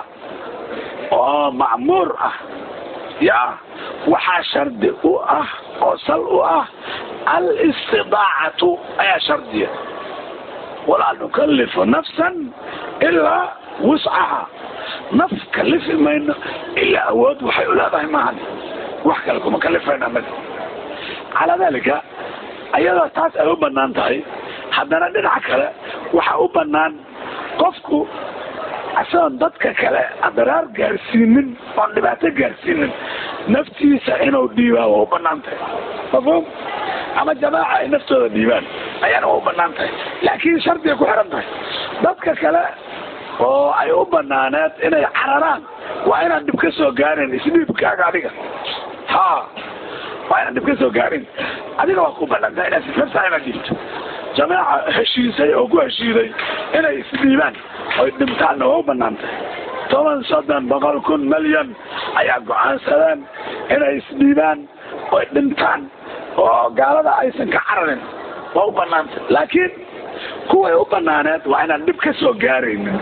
Speaker 1: oo macmuur ah ya waxaa shardi u ah oo sal u ah alistidaacatu ayaa shardiya walaa nukalifu nafsan ilaa wuscaha naf kalifi mayno ilaa awood waxay u leedahay maahan wax kale kuma kalifayna mid calaa dalika ayadoo taas ay u banaan tahay haddana dhinaca kale waxa u banaan qofku isagoon dadka kale adaraar gaarsiinin oon dhibaato gaarsiinin naftiisa inuu dhiibaa waa u banaan tahay mafhum ama jamaaca ay naftooda dhiibaan ayaana waa u banaan tahay laakiin shardiga ku xihan tahay dadka kale oo ay u banaaneed inay cararaan waa inaan dhib ka soo gaarin isdhiibkaaga adiga ha waa inaan dhib ka soo gaarin adiga waa ku banaan tahay inaad sifirtaa inaad dhiibto jamaaca heshiisay oo ku heshiiday inay isdhiibaan oy dhibtaanna waa u banaan tahay toban soddon boqol kun milyan ayaa go-aansadeen inay isdhiibaan oy dhintaan oo gaalada aysan ka cararin waa u banaantay laakiin kuway u banaaneed waa inaan dhib ka soo gaaraynin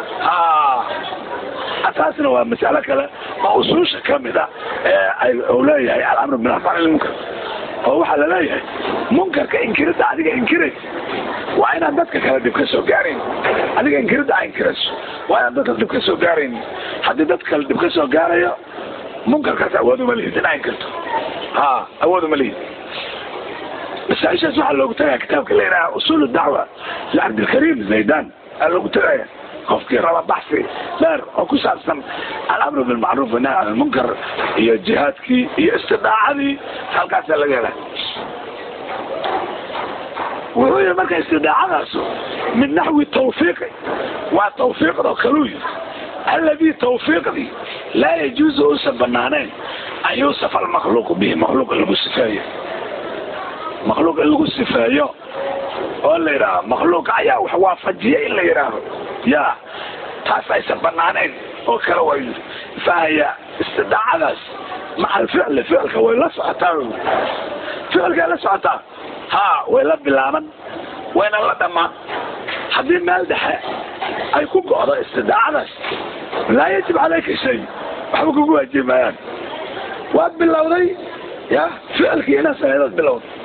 Speaker 1: taasna waa masalo kale oo usuusha kamid a ee uu leeyahay alamru bilafan ilmunkar oo waxaa laleeyahay munkarka inkirida adiga inkiraysa waa inaan dadka kale dhib ka soo gaarayn adiga inkirida a inkirayso waa inaan dadka dhib ka soo gaarayn haddii dadka kale dhib ka soo gaarayo munkarkaas awood uma lihid in a inkirto ha awood uma lihid masaaishaas waxaa loogu tagaya kitaabka la yidhaha usul dacwa licabdilkariim zaydan aa loogu tagaya qofkii raba baxsi dheer oo ku saabsan alamru bilmacruuf wanahy can lmunkar iyo jihaadkii iyo istidaacadii halkaasaa laga hela wuxuu yihi marka istidaacadaasu min naxwi tawfiiqi waa tawfiiqdoo kaluu yiri alladii tawfiiqdii laa yajuuzu uusan banaanayn an yuusafa almakhluuqu bihi makhluuq in lagu sifeeyo makhluuq in lagu sifeeyo oo la yidhaaho makhluuqa ayaa wax waafajiya in la yidhaaho ya taas aysan banaanayn oo kale waa yiri fahaya istidaacadaas maca alficli ficilka way la socotaa ficilkay la socotaa ha way la bilaaban wayna la dhamaan haddii meel dhexe ay ku go'do istidaacadaas laa yajib calayka shay waxba kugu waajibi maayaan waad bilowday ya ficilkii ina sameedaad bilowday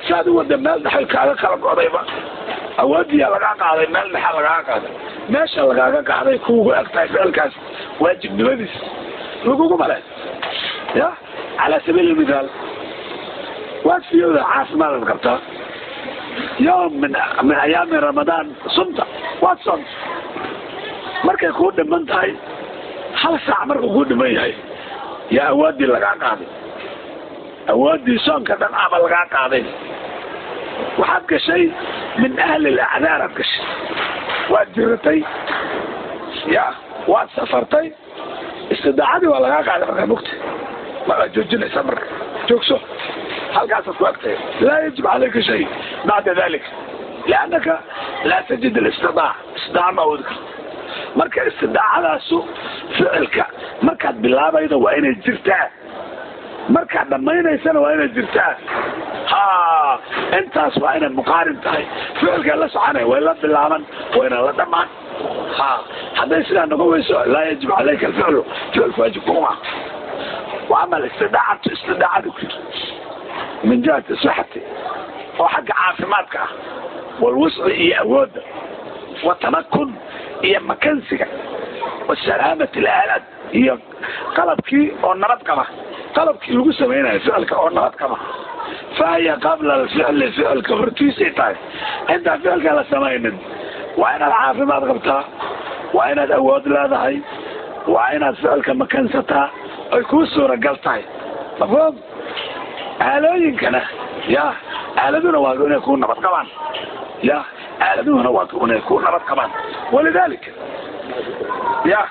Speaker 1: saad u wada meel dhexay kaaga kala go'dayba awoodiyaa lagaa qaaday meel dhexa lagaaga qaaday meesha lagaaga qaaday kuugu eg tahay ficilkaas waajibnimadiis lagugu male ya calaa sabiili lmithaal waad fiyooda caafimaadaad qabtaa yom min min ayaami ramadaan sunta waad soonta markay kuu dhiman tahay hal saac markuu kuu dhiman yahay yaa awooddii lagaa qaaday awooddii soonka dhan aba lagaa qaaday waxaad gashay min ahli lacdaaraad gashay waad jiratay ya waad safartay istidaacadii waa lagaa qaaday markaa mugta maad joojinaysaa marka joogso halkaasaad ku agtay laa yajib calayka shay bacda dalik liannaka laa tajid alistidaac istidaaca ma awoodi karto marka istidaacadaasu ficilka markaad bilaabaydo waa inay jirtaa markaad dhammaynaysana waa inay jirtaa ha intaas waa inay muqaarin tahay ficilkay la soconay way la bilaaban wayna la dhammaan ha hadday sidaa noqon weyso laa yajib calayka alficlu ficilku waajib kuma وأما الاستداعة استداعة كتير من جهة صحتي وحق عافماتك والوسع هي أود وتمكن هي مكانسك والسلامة الآلات هي قلبك أو نرد كما قلبك لغو سمينا فعلك أو نرد كما فهي قبل الفعل فعلك فرتيسي تاي انت فعلك لا سمين وأنا العافمات قبتها وأنا الأود لا ذهي وأنا فعلك مكانستها ay kuu suuragal tahay mafhum aalooyinkana ya aaladuna waa inay kuu nabad qabaan ya aaladuhuna waa inay kuu nabad qabaan walidalika ya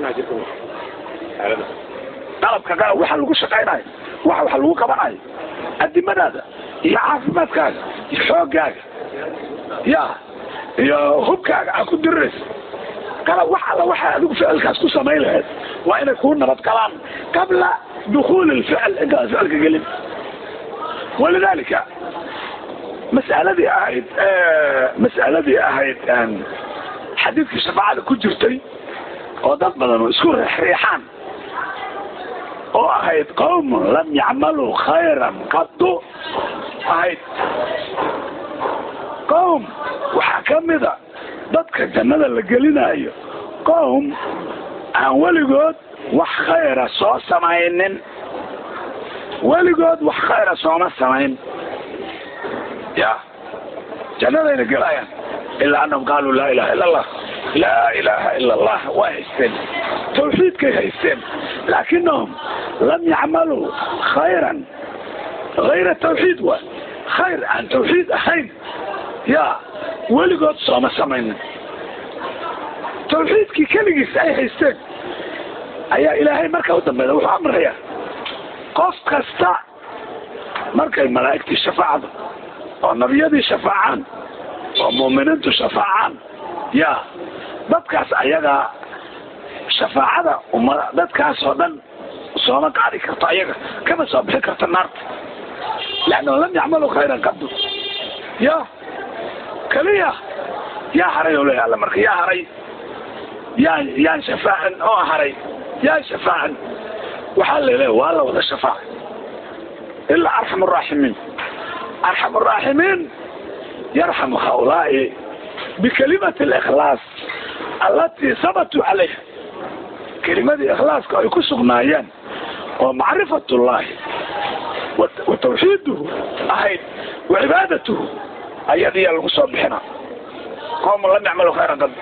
Speaker 1: qalabka qalab waxa lagu shaqaynayo waxa waxa lagu qabanayo adimadaada iyo caafimaadkaaga iyo xoogaaga ya iyo hubkaaga aa ku diriraysa qalab wax alla waxa adigu ficilkaas ku samayn lahayd waa inay kuu nabad qabaan qabla dukuuli lficl intaad ficilka gelin walidalika mas'aladii ahayd mas'aladii ahayd xadiidkii shafaacada ku jirtay oo dad badan isku reexreexaan oo ahayd qawmun lam yacmaluu khayran qadu ahayd qowm waxaa ka mida dadka jannada la gelinayo qowm aan weligood wax khayra soo samaynin weligood wax khayra sooma samayn ya jannadayna gelayaan ilaa anahum qaaluu laa ilaha illa allah laa ilaha ila allah way haysteen tawxiidkay haysteen laakinahum lam yacmaluu khayran hayra tawxiid wa khayr aan tawxiid ahayn ya weligood sooma samaynin tawxiidkii keligiis ay haysteen ayaa ilaahay marka u dambeeda wuxuu amrayaa qof kasta markay malaa'igtii shafaacdo oo nabiyadii shafaacaan oo mu'miniintu shafaacaan ya dadkaas ayagaa shafaacada umma dadkaas oo dhan sooma qaadi karto ayaga kama soo bixi karto naarta leannahu lam yacmaluu khayran qadu ya keliya yaa haray oo leeya alla marka yaa haray yaan yaan shafaacan oo haray yaan shafaacan waxaa laleeya waa la wada shafaaca ilaa arxam araaximiin arxam araaximiin yarxamu haulaai bikalimati alikhlaas allatii sabatuu calayha kelimadii ikhlaaska ay ku sugnaayeen oo macrifat ullahi wa tawxiiduhu ahayd wa cibaadatuhu ayadiyaa lagu soo bixina qowman lam yacmalu khayran qad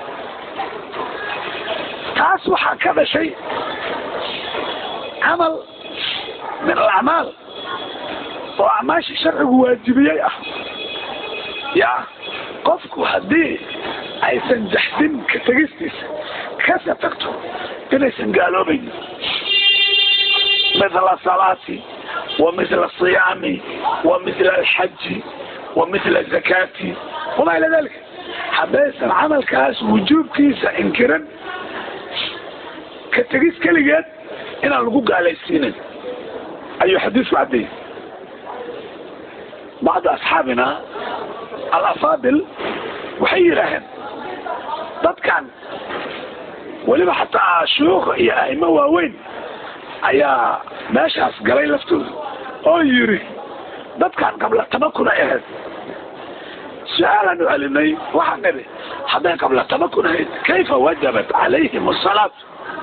Speaker 1: taas waxaa ka dhashay camal min alacmaal oo acmaashii sharcigu waajibiyey ah ya qofku haddii aysan jaxdin ka tegistiisa kasa tagto inaysan gaaloobaynin mithla salaati wa mithla asiyaami wa mithla alxaji wa mithla zakaati wamaa ila dalika haddaysan camalkaas wujuubkiisa inkiran ka tegis keligeed inaan lagu gaalaysiinin ayuu xadiisku caddeeyey bacda asxaabina alafaadil waxay yidhaaheen dadkan weliba xataa shuuka iyo aimo waaweyn ayaa meeshaas galay laftooda oo yidhi dadkan qabla tamakun ay ahayd su-aalaan u celinay waxaan nidhi hadday qabla tamakun ahayd kayfa wajabat calayhim asalaatu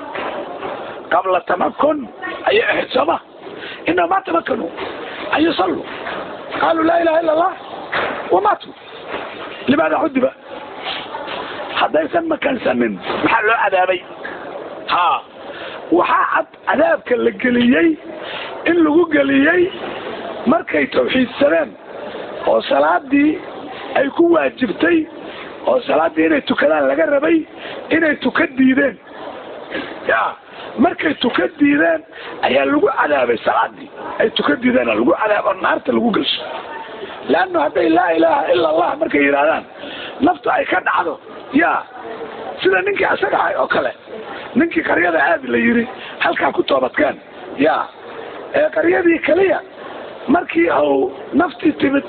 Speaker 1: qabla tamakun ayay ahayd sooma inahum ma tamakanuu an yusalluu qaaluu laa ilaha illa allah wamaatuu limaada cudiba haddaysan makansanin maxaa loo cadaabay ha waxaa cad cadaabka la geliyey in lagu geliyey markay tawxiidsadeen oo salaadii ay ku waajibtay oo salaaddii inay tukadaan laga rabay inay tuka diideen ya markay tuka diideen ayaa lagu cadaabay salaadii ay tuka diideen lagu cadaabo naarta lagu gelsho leannu hadday laa ilaaha ila allah markay yidhahdaan naftu ay ka dhacdo ya sida ninkii asaga ahay oo kale ninkii qaryada aadi la yidhi halkaa ku toobadkeen ya ee qaryadii keliya markii uu naftii timid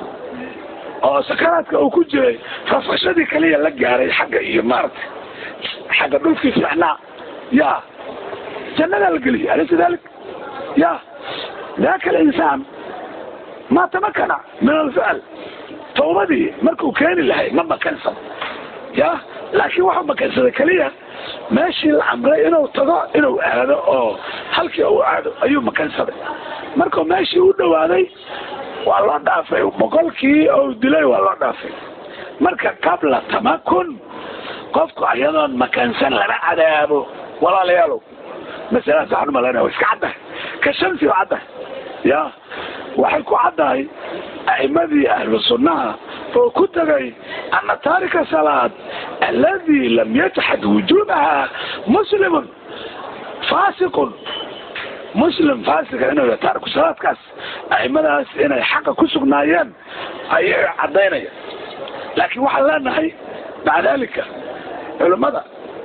Speaker 1: oo sakaraadka uu ku jiray rafashadii kaliya la gaaray xagga iyo maaragtay xagga dhulkii fiicnaa ya jannadaa la geliyay alaysa dalik ya daka alinsaan ma tamakana min alficl tawbadii markuu keeni lahay ma makansan ya laakiin waxuu makansaday keliya meeshii la amray inuu tago inuu aado oo halkii uu aado ayuu makansaday markuu meeshii u dhawaaday waa loo dhaafay boqolkii ou dilay waa loo dhaafay marka qabla tamakun qofku ayadoon makansan lama cadaabo walaalayaalow masaladaas waxaan umalanaya wa iska caddahay ka shamsi oo caddahay ya waxay ku caddahay a'imadii ahlu sunnaha oo ku tegay ana taarika salaad aladi lam yajxad wujuubaha muslimun fasiqun muslim faasiga inuu yahay taariku salaadkaas a'imadaas inay xaqa ku sugnaayeen ayay caddaynaya laakiin waxaan leenahay maca dalika culimmada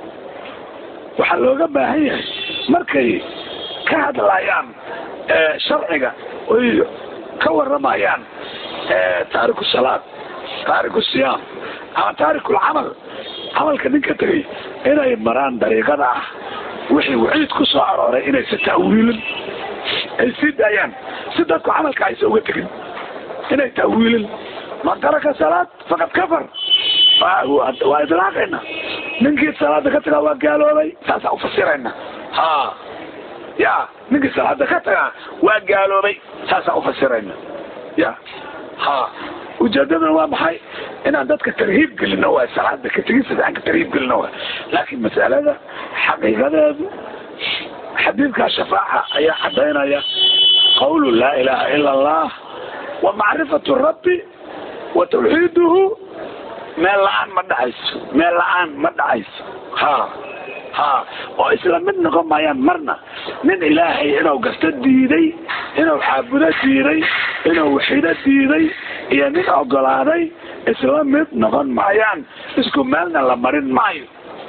Speaker 1: waxaa looga baahan yahay markay ka hadlayaan sharciga oy ka waramayaan taariku salaad taariku siyaam ama taarikulcamal camalka ninka tegay inay maraan dariiqada ah wixii waciid ku soo arooray inaysa ta'wiilin ay sii daayaan si dadku camalka aysa uga tegin inay ta'wiilin man taraka salaad faqad kafar waa idlaaqayna ninkii salaada ka tagaa waa gaaloobay saasaa ufasirayna ha ya ninkii salaada ka tagaa waa gaaloobay saasaa ufasirayna ya ha ujeedadana waa maxay inaan dadka tarhiib gelino waay salaada ka tegisa aan ka tarhiib gelino waay laakiin masalada xaqiiqadeedu xadiidkaa shafaaca ayaa cadaynaya qawlu laa ilaha ila allah wa macrifatu rabbi wa tawxiiduhu meel la-aan ma dhacayso meel la-aan ma dhacayso ha ha oo isla mid noqon maayaan marna nin ilaahay inuu gasto diiday inuu caabudo diiday inuu waxido diiday iyo nin ogolaaday isla mid noqon maayaan isku meelna la marin maayo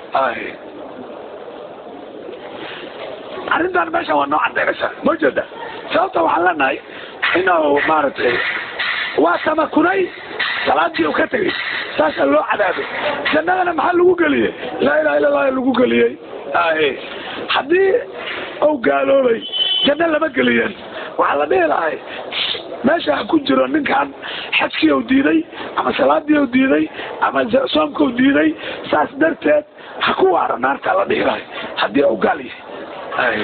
Speaker 1: arrintan meeshan waa noo cadaynaysa ma jeeda sababta waxaan leenahay inuu maaragtay waa tamakunay salaadii u ka tegay saasaa loo cadaabay jannadana maxaa lagu geliyey laa ilaha illa allah lagu geliyey ahe haddii uu gaaloobay janno lama geliyeen waxaa la dhihi lahay meesha ha ku jiro ninkan xajkii u diiday ama salaadii u diiday ama soomka u diiday saas darteed ha ku waara naartaa la dhihi lahay haddii uu gaal yahay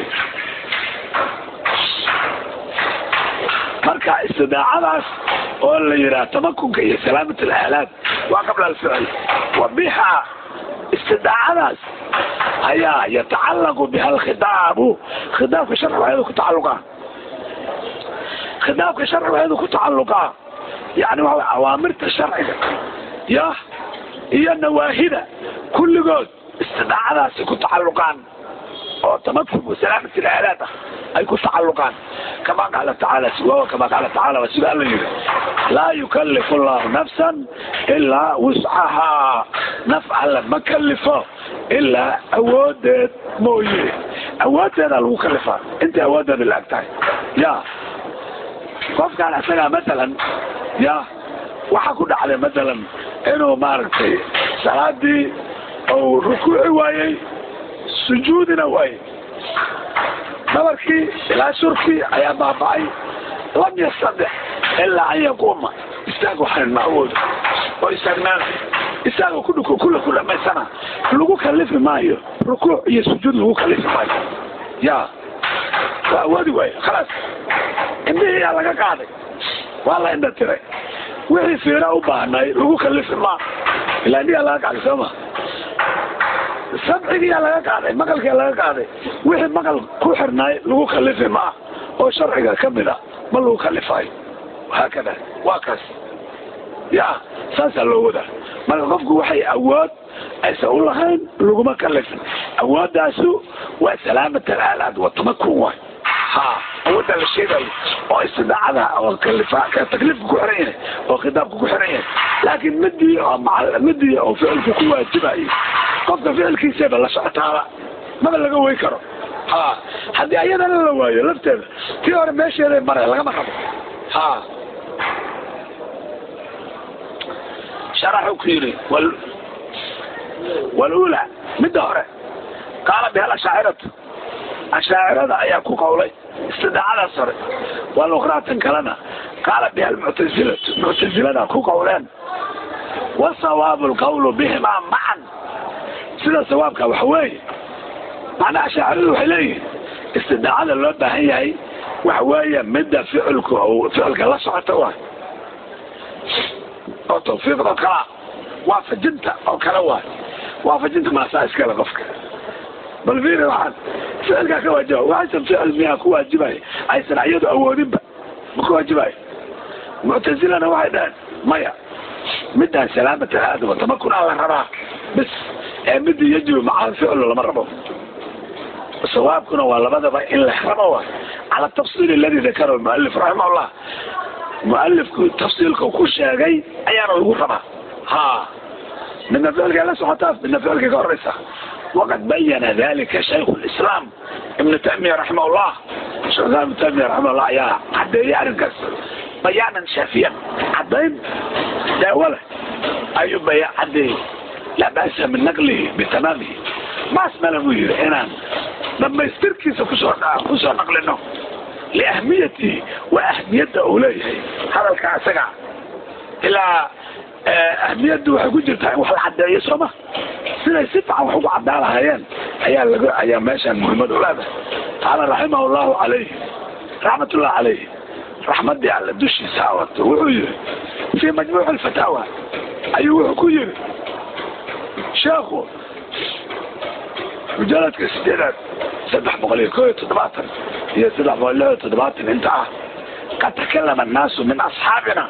Speaker 1: marka istidaacadaas oo la yidhaha tamakunka iyo salaamat alaalaad waa qabla alficl wa biha istidaacadaas ayaa yatacallaqu biha alkhitaabu khitaabka sharciga ayadu ku tacaluqaa khitaabka sharciga ayadu ku tacaluqaa yani waxa awaamirta sharciga ya iyo nawaahida kulligood istidaacadaasay ku tacaluqaan oo tamakun wasalaamat alaalaad ah ay ku tacaluqaan kama qaala tacaala siwawa kama qaala tacaala waa sida alla yidhi laa yukallifu allahu nafsan ilaa wuscahaa naf alle ma kalifo ilaa awoodeed mooye awoodeedaa lagu kalifaa intay awoodeeda la ag tahay ya qofkaan isagaa matalan ya waxaa ku dhacday matalan inuu maaragtay salaadii uu rukuuci waayey sujuudina waayey dhabarkii ilaa surkii ayaa baaba'ay lam yastadex ilaa an yaquuma istaag waxaan ma awoodo oo istaagnaana istaaga kudhuko kula ku dhamaysana lagu kalifi maayo rukuuc iyo sujuud lagu kalifi maayo ya waa awoodi waayo khalaas indhihii yaa laga qaaday waa la indha tiray wixii fiira u baahnay lagu kalifi maa ilaa indhiyaa laga qaaday sooma sabcigiyaa laga qaaday maqalkiyaa laga qaaday wixii maqal ku xirnaay lagu kalifi maa oo sharciga ka mid a ma lagu kalifaayo haakada waa kaas ya saasaa loo wadaa marka qofku waxay awood aysan u lahayn laguma kalifin awoodaasu waa salaamat alaalaad wa tamakun waay ha awooddaa la sheegayo oo istidaacada oo kalifa takliifka ku xiran yahay oo khitaabka ku xiran yahay laakiin midii oo midii oo ficilku ku waajibayo qofka ficilkiisaba la socotaaba maba laga wey karo ha haddii ayadana la waayo lafteeda tii hore meesheeday mare lagama rabo ha sharaxu ku yidhi walula midda hore qaala biha ashaaciratu ashaacirada ayaa ku qowlay istidaacadaas hore walukhraatan kalena qaala biha almuctasilatu muctasilada ku qowleen wasawaabu lqawlu bihimaa macan sida sawaabka waxa weeye macnaha ashaaciradu waxay leeyihin istidaacada loo baahan yahay waxa weeye midda ficilku ficilka la socota waay oo tawfiiqda kala waafajinta oo kale waay waafajinta maasaa iskale qofka bal fiiri waxaan ficilkaa ka waajiba waxaysan ficil miyaa ku waajibay aysan iyadu awoodinba ma ku waajibayo muctasilana waxay dhaheen maya midaan salaamat aadama tamakunaa la rabaa bis ee midii yajibu maca ficlu lama rabo sawaabkuna waa labadaba in la rabo waay cala tafsiil aladi dakarahu mualif raximahullah mualifku tafsiilka ku sheegay ayaana lagu rabaa ha midna ficilkay la socotaa midna ficilkay ka horeysa waqad bayana dalika shaykhu lislaam ibnu taymiya raximah llah shekh islam ibnu taymiya raximahullah ayaa cadeeyey arrinkaas bayaanan shaafiyan cadayn daawo leh ayuu baya cadeeyey laa ba'sa min naqlihi bitamaamihi maas male buu yidhi inaan dhamaystirkiisa kusoo kusoo naqlino liahmiyatihi waa ahmiyadda uu leeyahay hadalka isaga ilaa ahmiyaddu waxay ku jirtaa in wax la cadeeyo sooma siday si fican wax ugu caddaa lahaayeen ayaa laga ayaa meeshaan muhiimad u leedahay qaala raximah llahu calayhi raxmatullahi calayhi raxmadii alle dushiisa awato wuxuu yihi fii majmuuci alfataawa ayuu wuxuu ku yiri sheekhu mujaladka sideedaad saddex boqol iyo ko iyo toddobaatan iyo saddex boqol lix iyo toddobaatan inta ah qad takalama annaasu min asxaabina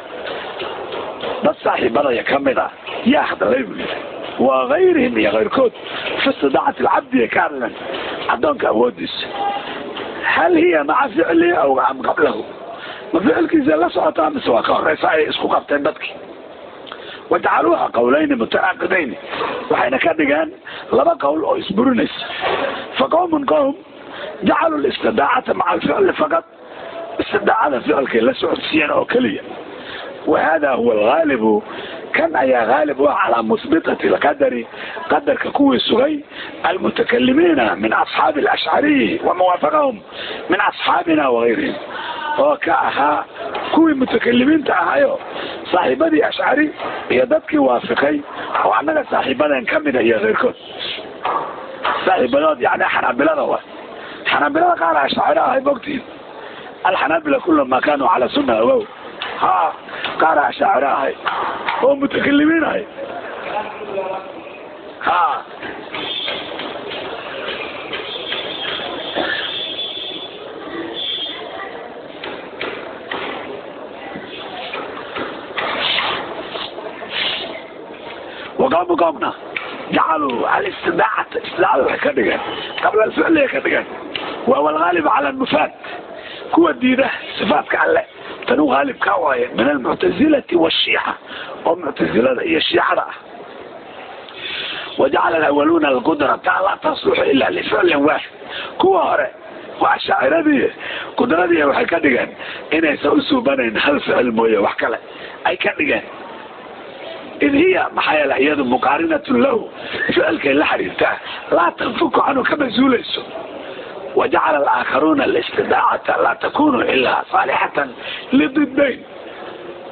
Speaker 1: dad saaxiibadaya ka mid a yaa hadalay buu yidhi wa gayrihim iyo kayrkood fi istidaacati alcabdiya ka hadlan addoonka awoodiisa hal hiya maca ficlihi aw am qablahu ma ficilkiisa la socotaa mise waa ka horeysa ay isku qabteen dadkii wajacaluuha qawlayni mutanaaqidayn waxayna ka dhigeen laba qowl oo isburinaysa fa qowmun qowm jacaluu listidaacata maca alficli faqad istidaacada ficilkay la socodsiiyeen oo keliya wahada huwa algaalibu kan ayaa haalib u ah calaa musbitati alqadari qadarka kuwii sugay almutakalimiina min asxaabi alashcariyi wamuwaafaqahum min asxaabina wagayrihim oo ka ahaa kuwii mutakalimiinta ahayo saaxiibadii ashcari iyo dadkii waafiqay oo annaga saaxiibadeen ka mida iyo keyrkood saaxiibadood yani xanaabilada wa xanaabilada qaar ashcari ahay mogtiin alxanaabila kula ma kanuu calaa sunna ogow ha qaar ashacir ahay oo mutakalimiin ahay ha waqoomu qoomna jacaluu alistidaacata istidaacada waxay ka dhigeen qabla alficliya ka dhigeen waa walgaalib cala almufaad kuwa diida sifaadka alle tanu haalibkaa waaye min almuctazilati washiica oo muctazilada iyo shiicada ah wajacala alawaluuna alqudrata laa tasluxu ila lificlin waaxid kuwa hore waa shaaciradii qudradii waxay ka dhigeen inaysan u suubanayn hal ficil mooye wax kale ay ka dhigeen id hiya maxaa yeele iyadu muqaarinatun lahu ficilkay la xiriirtaa laa tanfuku canhu kama zuulayso wajacala alaakharuuna alistidaacata laa takunu ilaa saalixatan lididayn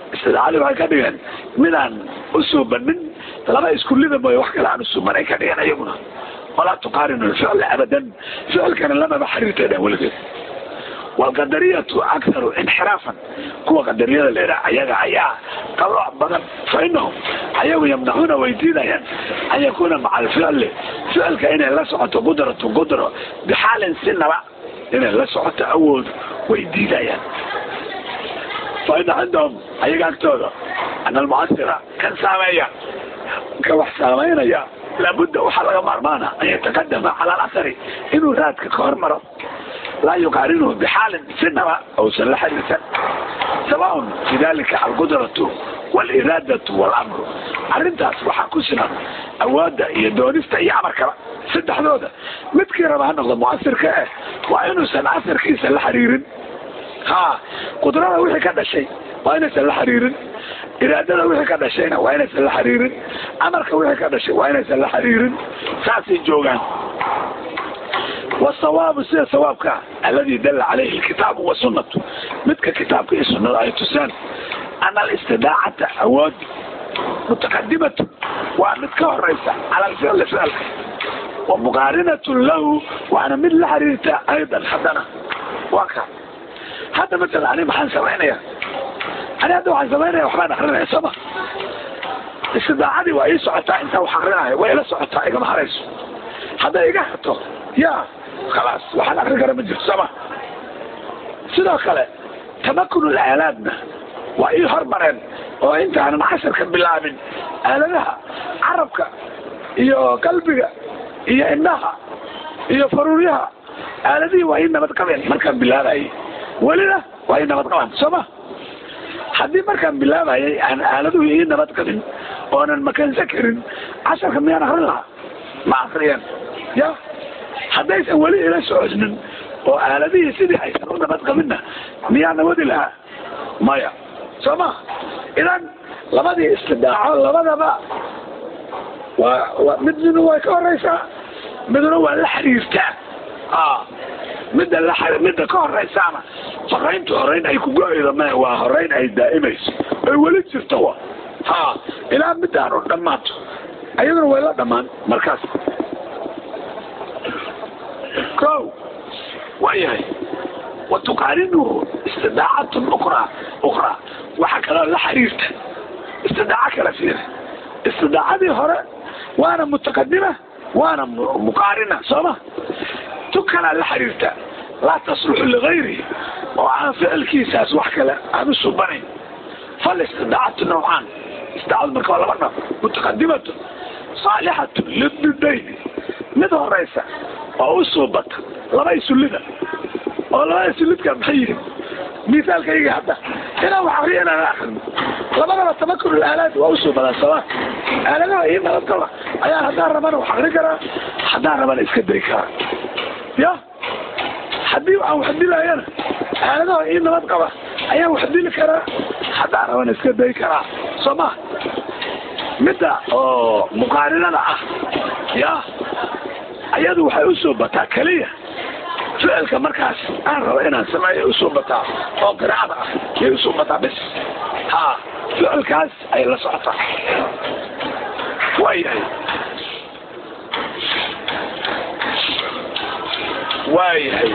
Speaker 1: istidaacadii waxay ka dhigeen midaan u suubanin laba iskullida mooye wax kale aan usuubanay ka dhigeen iyaguna walaa tuqaarinu lficla abadan ficilkana lamaba xiriirteedhan weligeed walqadariyatu akharu inxiraafan kuwa qadariyada leedaha ayaga ayaa qalooc badan fa inahum ayagu yamnacuuna way diidayaan an yakuuna maca alficli ficilka inay la socoto qudratu qudro bixaalin sinaba inay la socoto awood way diidayaan fa ina cindahum ayaga agtooda ana almucasira kan saameeya ka wax saamaynaya laabudda waxaa laga maarmaana an yataqadama cala alasari inuu raadka ka hormaro laa yuqaarinuhu bixaalin sinaba ausan la xiriirsan sawaun fi dalika alqudratu waliiraadatu walamru arrintaas waxaa ku sinan awoodda iyo doonista iyo amarkaba saddexdooda midkii raba ha noqdo mucasirka eh waa inuusan asarkiisa la xiriirin ha qudrada wixii ka dhashay waa inaysan la xiriirin iraadada wixii ka dhashayna waa inaysan la xiriirin amarka wixii ka dhashay waa inaysan la xiriirin saasay joogaan والصواب سيد صوابك الذي دل عليه الكتاب والسنة مثل كتابك السنة آية تسان أن الاستداعة أود متقدمة ومتكه الرئيسة على الفعل فعل ومقارنة له وأنا من الحريرة أيضا حدنا واقع هذا مثل أنا محن سمعنا أنا هذا محن سمعنا وحنا أخرنا سما استداعتي وإيه سعطاء انت وحرنا وإيه سعطاء إيقا محريس هذا إيقا حطه يا khalaas waxaan akrin kara ma jirto sama sidoo kale tamakunu aalaadna waa ii hormareen oo intaanan casharka bilaabin aaladaha carabka iyo qalbiga iyo indhaha iyo faruuryaha aaladihii waa ii nabad qabeen markaan bilaabayay welina waa ii nabad qabaan sooma haddii markaan bilaabayay aan aaladuhu ii nabad qabin oonan makansa karin casharka miyaan akrin lahaa ma akriyeen ya haddaysan weli ila socosnin oo aaladihii sidii aysan u nabad qabinna miyaa nabadi lahaa maya soo ma idan labadii istidaaco labadaba waa midna way ka horeysaa midna waa la xiriirtaa midda la midda ka horeysaana horeynta horeyn ay ku go-eydo ma waa horeyn ay daa'imayso ay weli jirto wa ha ilaa middaanu dhammaato ayaduna way la dhammaan markaas كو وياي وتقارنه استداعة أخرى أخرى وحكى له لحريرته استداعة كلا فيه استداعة دي هراء وأنا متقدمة وأنا مقارنة صمة تكلا لحريرته لا تصلح لغيري وعن فعل كيساس وحكى له أنا السباني فالاستداعة نوعان استداعة المركبة لبنا متقدمة صالحة للدين مدى الرئيسة oo u soo bata laba isullida oo labada isullidka maxay yihin misaalkayga hadda inaan wax akriya inaan akrin labadaba tamakun aalaad waa usoo badaa sama aaladaha ii nabad qaba ayaan haddaan rabana wax akrin karaa haddaan rabana iska dari karaa ya haddii aan wax dilayana aaladaha ii nabad qaba ayaan wax dili karaa haddaan rabana iska dari karaa soo ma midda oo muqaarinada ah ya ayadu waxay usoo bataa keliya ficilka markaas aan rabo inaan sameeyo usoo bataa oo qiraacada ah yay usoo bataa bis ha ficilkaas ay la socotaa waayahay waayahay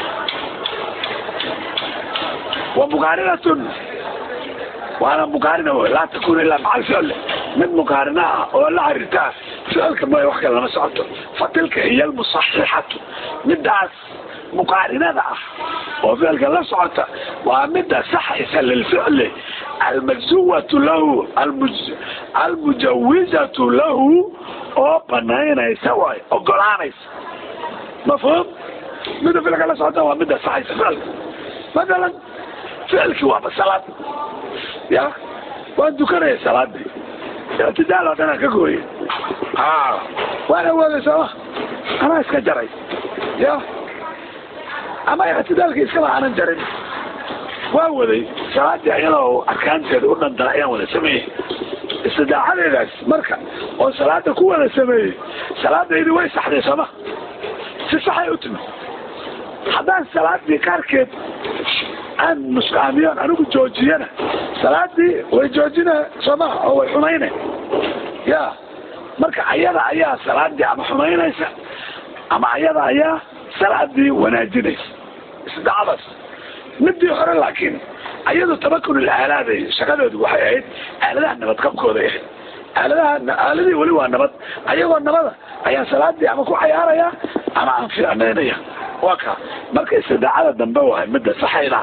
Speaker 1: wa muqaarinatun waana muqaarina wey laa takun ilaa maca alficl mid muqaarina ah oo la xiriirtaa ficilka mooya wax kale lama socoto fa tilka hiya almusaxixatu midaas muqaarinada ah oo ficilka la socota waa mida saxaysa lilficli almajzuwatu lahu almujawizatu lahu oo banaynaysa waay ogolaanaysa mafhum mida ficilka la socota waa mida saxaysa ficilka matalan ficilkii waaba salaad ya waan dukanaya salaadii ictidaal oo dhanaan ka gooye ha waan awooday sooma anaa iska jaray ya ama ictidaalka iskaba aanan jarin waa waday salaadii ayadoo arkaanteeda u dhandala ayaan wada sameeyey istidaacadeedaas marka oo salaada ku wada sameeyey salaadaydi way saxday sooma si saxay u timi haddaan salaadii qaarkeed aan nusqaamiyoon anigu joojiyana salaadii way joojine soomaha oo way xumayne ya marka ayada ayaa salaadii ama xumaynaysa ama ayada ayaa salaadii wanaajinaysa isdacadaas midii hore laakiin ayadu tamakun ilaalaada shaqadeedu waxay ahayd aaladaha nabadqabkooday ahayd aaladaha aaladii weli waa nabad ayagoo nabada ayaa salaadii ama ku cayaaraya ama aan fiicnaynaya waa ka marka istidaacada dambe wahay midda saxayda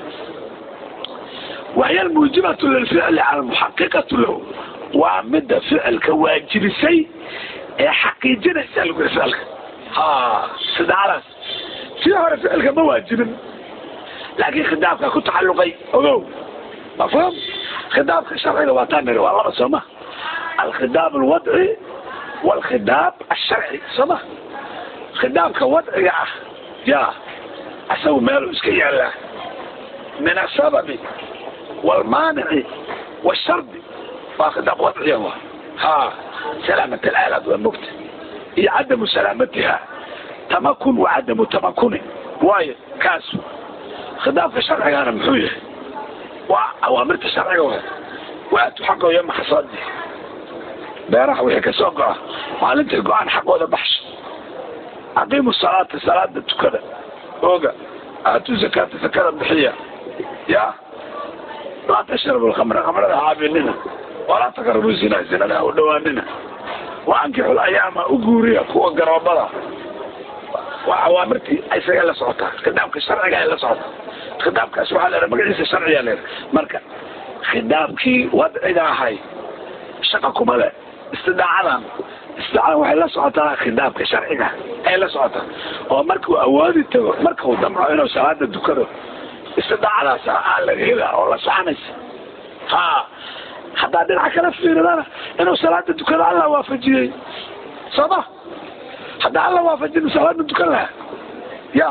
Speaker 1: wahiy almuujibatu lilficli cala muxaqiqatu lahu waa midda ficilka waajibisay ee xaqiijinaysa lagu yiri ficilka ha istidaacadaas tii hore ficilka ma waajibin laakiin khidaabka ku tacaluqay ogow mafhum khidaabka sharciga waa taa niri waa laba sooma alkhidaab alwadci walkhidaab alsharci sooma khidaabka wadciga ah ya isagu meelu iska yaallaa min asababi walmaanici washardi waa khidaab wadciga wa ha salaamat alaalaad waa mugta iyo cadamu salaamatiha tamakun wa cadamu tamakuni waayo kaas khidaabka sharcigaana muxuu yahay waa awaamirta sharciga wa waatu xaqooyo maxasoodi beeraha wixii kasoo go'a maalintay go-aan xaqooda baxsha aqiimu salaata salaada tukada ooga aatu zakaata zakada bixiya ya laa tashrabu lkhamra khamrada haabinina walaa taqrabu zina zinada ha u dhawaanina wa ankixu layaama u guuriya kuwa garoobada waa awaamirtii isaga la socotaa khidaabka sharciga ay la socotaa khidaabkaas waxaa leedahay magaciisa sharciga leedahay marka khidaabkii wadciga ahay shaqa kuma le istidaacadan istidaacadan waxay la socotaa khidaabka sharciga ay la socotaa oo markuu awoodi tago markuu damco inuu salaada dukado istidaacadaas aa laga hela oo la soconaysa ha haddaa dhinac kala fiiridana inuu salaada dukado alla waafajiyey sooma haddaa alla waafajin salaada dukan laha ya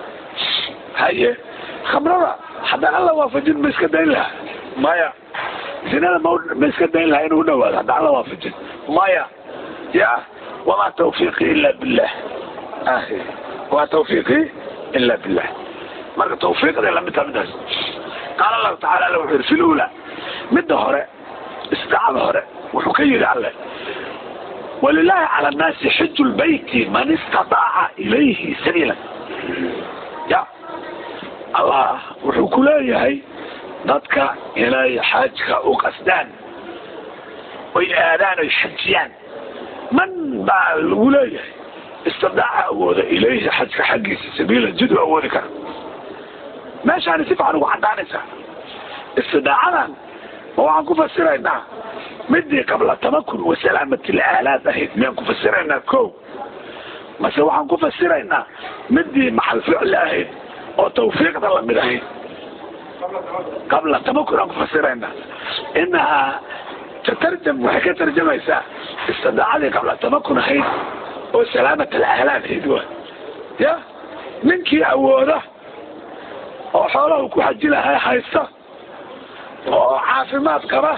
Speaker 1: haye khamrada haddaan alla waafajin ma iska dayn laha maya zinada ma ma iska dayn laha inuu dhawaado haddaan alla waafajin maya ya wamaa tawfiiqi ila billah ahi wamaa tawfiiqi ila billah marka tawfiiqda lamid taha midaas qaala allahu tacala alla wuxuu yidhi fi lula midda hore istidaacada hore wuxuu ka yidhi alle walilahi cala annaasi xiju lbayti man istadaaca ilayhi sabiila ya allah wuxuu ku leeyahay dadka inay xajka u qasdaan oy aadaan oy xajiyaan man baa lagu leeyahay istidaaca awooda ilayhi xajka xaggiisa sabiila jid u awoodi kara meeshaani si fican ugu cadaanaysaa istidaacadan ma waxaan ku fasiraynaa midii qabla tamakun wasalaamati laalaad ahayd miyaan ku fasiraynaa ko mase waxaan ku fasiraynaa midii maxal ficli ahayd oo tawfiiqda lamid ahayd qabla tamakun aan ku fasiraynaa inahaa tatarjam waxay ka tarjamaysaa istidaacadii qabla tamakun ahayd oo salaamat alaalaad ahayd wa ya ninkii awooda oo xoolahu ku xaji lahay haysta oo caafimaad qaba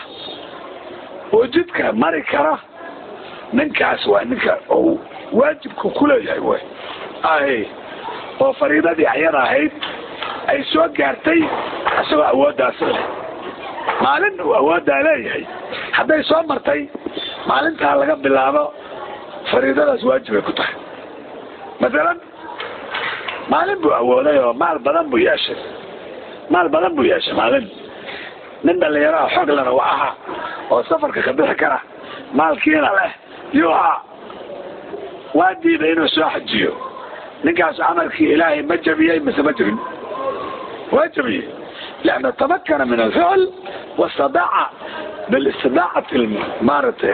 Speaker 1: oo jidka mari kara ninkaas waa ninka oo waajibku kuleeyahay wy ay oo fariidadii ayada ahayd ay soo gaartay isagoo awooddaas leh maalin uu awooddaa leeyahay hadday soo martay maalintaa laga bilaabo fariidadaas waajibay ku tahay masalan maalin buu awooday oo maal badan buu yeeshay maal badan buu yeeshay maalin nin dhalinyaraha xoog lena waa ahaa oo safarka ka bixi kara maalkiina leh yuu ahaa waa diiday inuu soo xajiyo ninkaas camalkii ilaahay ma jabiyey mise ma jabin waa jabiyey lianna tamakana min alficl wastadaaca bilistidaacati maaratay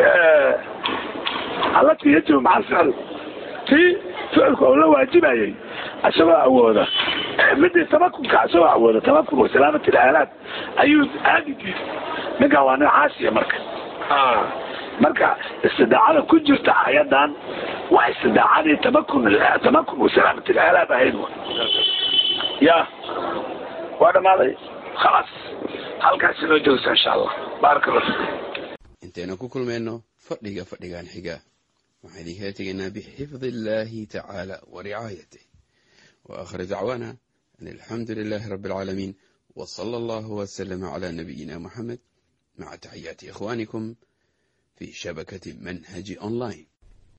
Speaker 1: allatii yajibu maca alficl tii ficilku oo la waajibayay isagoo awooda midii tamakunka isagoo awooda tamakun wasalaamati ilaalaad ayuu aadi diiday ninkan waa nin caasiya marka marka istidaacada ku jirta ayadan waa istidaacadii tamakun tamakun wasalaamati ilaalaad ahayd ya waa dhamaaday khalaas halkaas inoo joogsa insha allah baaraka allah
Speaker 2: intaynu ku kulmayno fadhiga fadhigan xiga waxaan idinkala tegaynaa bixifdi illaahi tacaala wa ricaayatih wa aakhir dacwaana an alxamdu lilaahi rabbi alcaalamiin وصلى الله وسلم على نبينا محمد مع تحيات إخوانكم في شبكة منهج أونلاين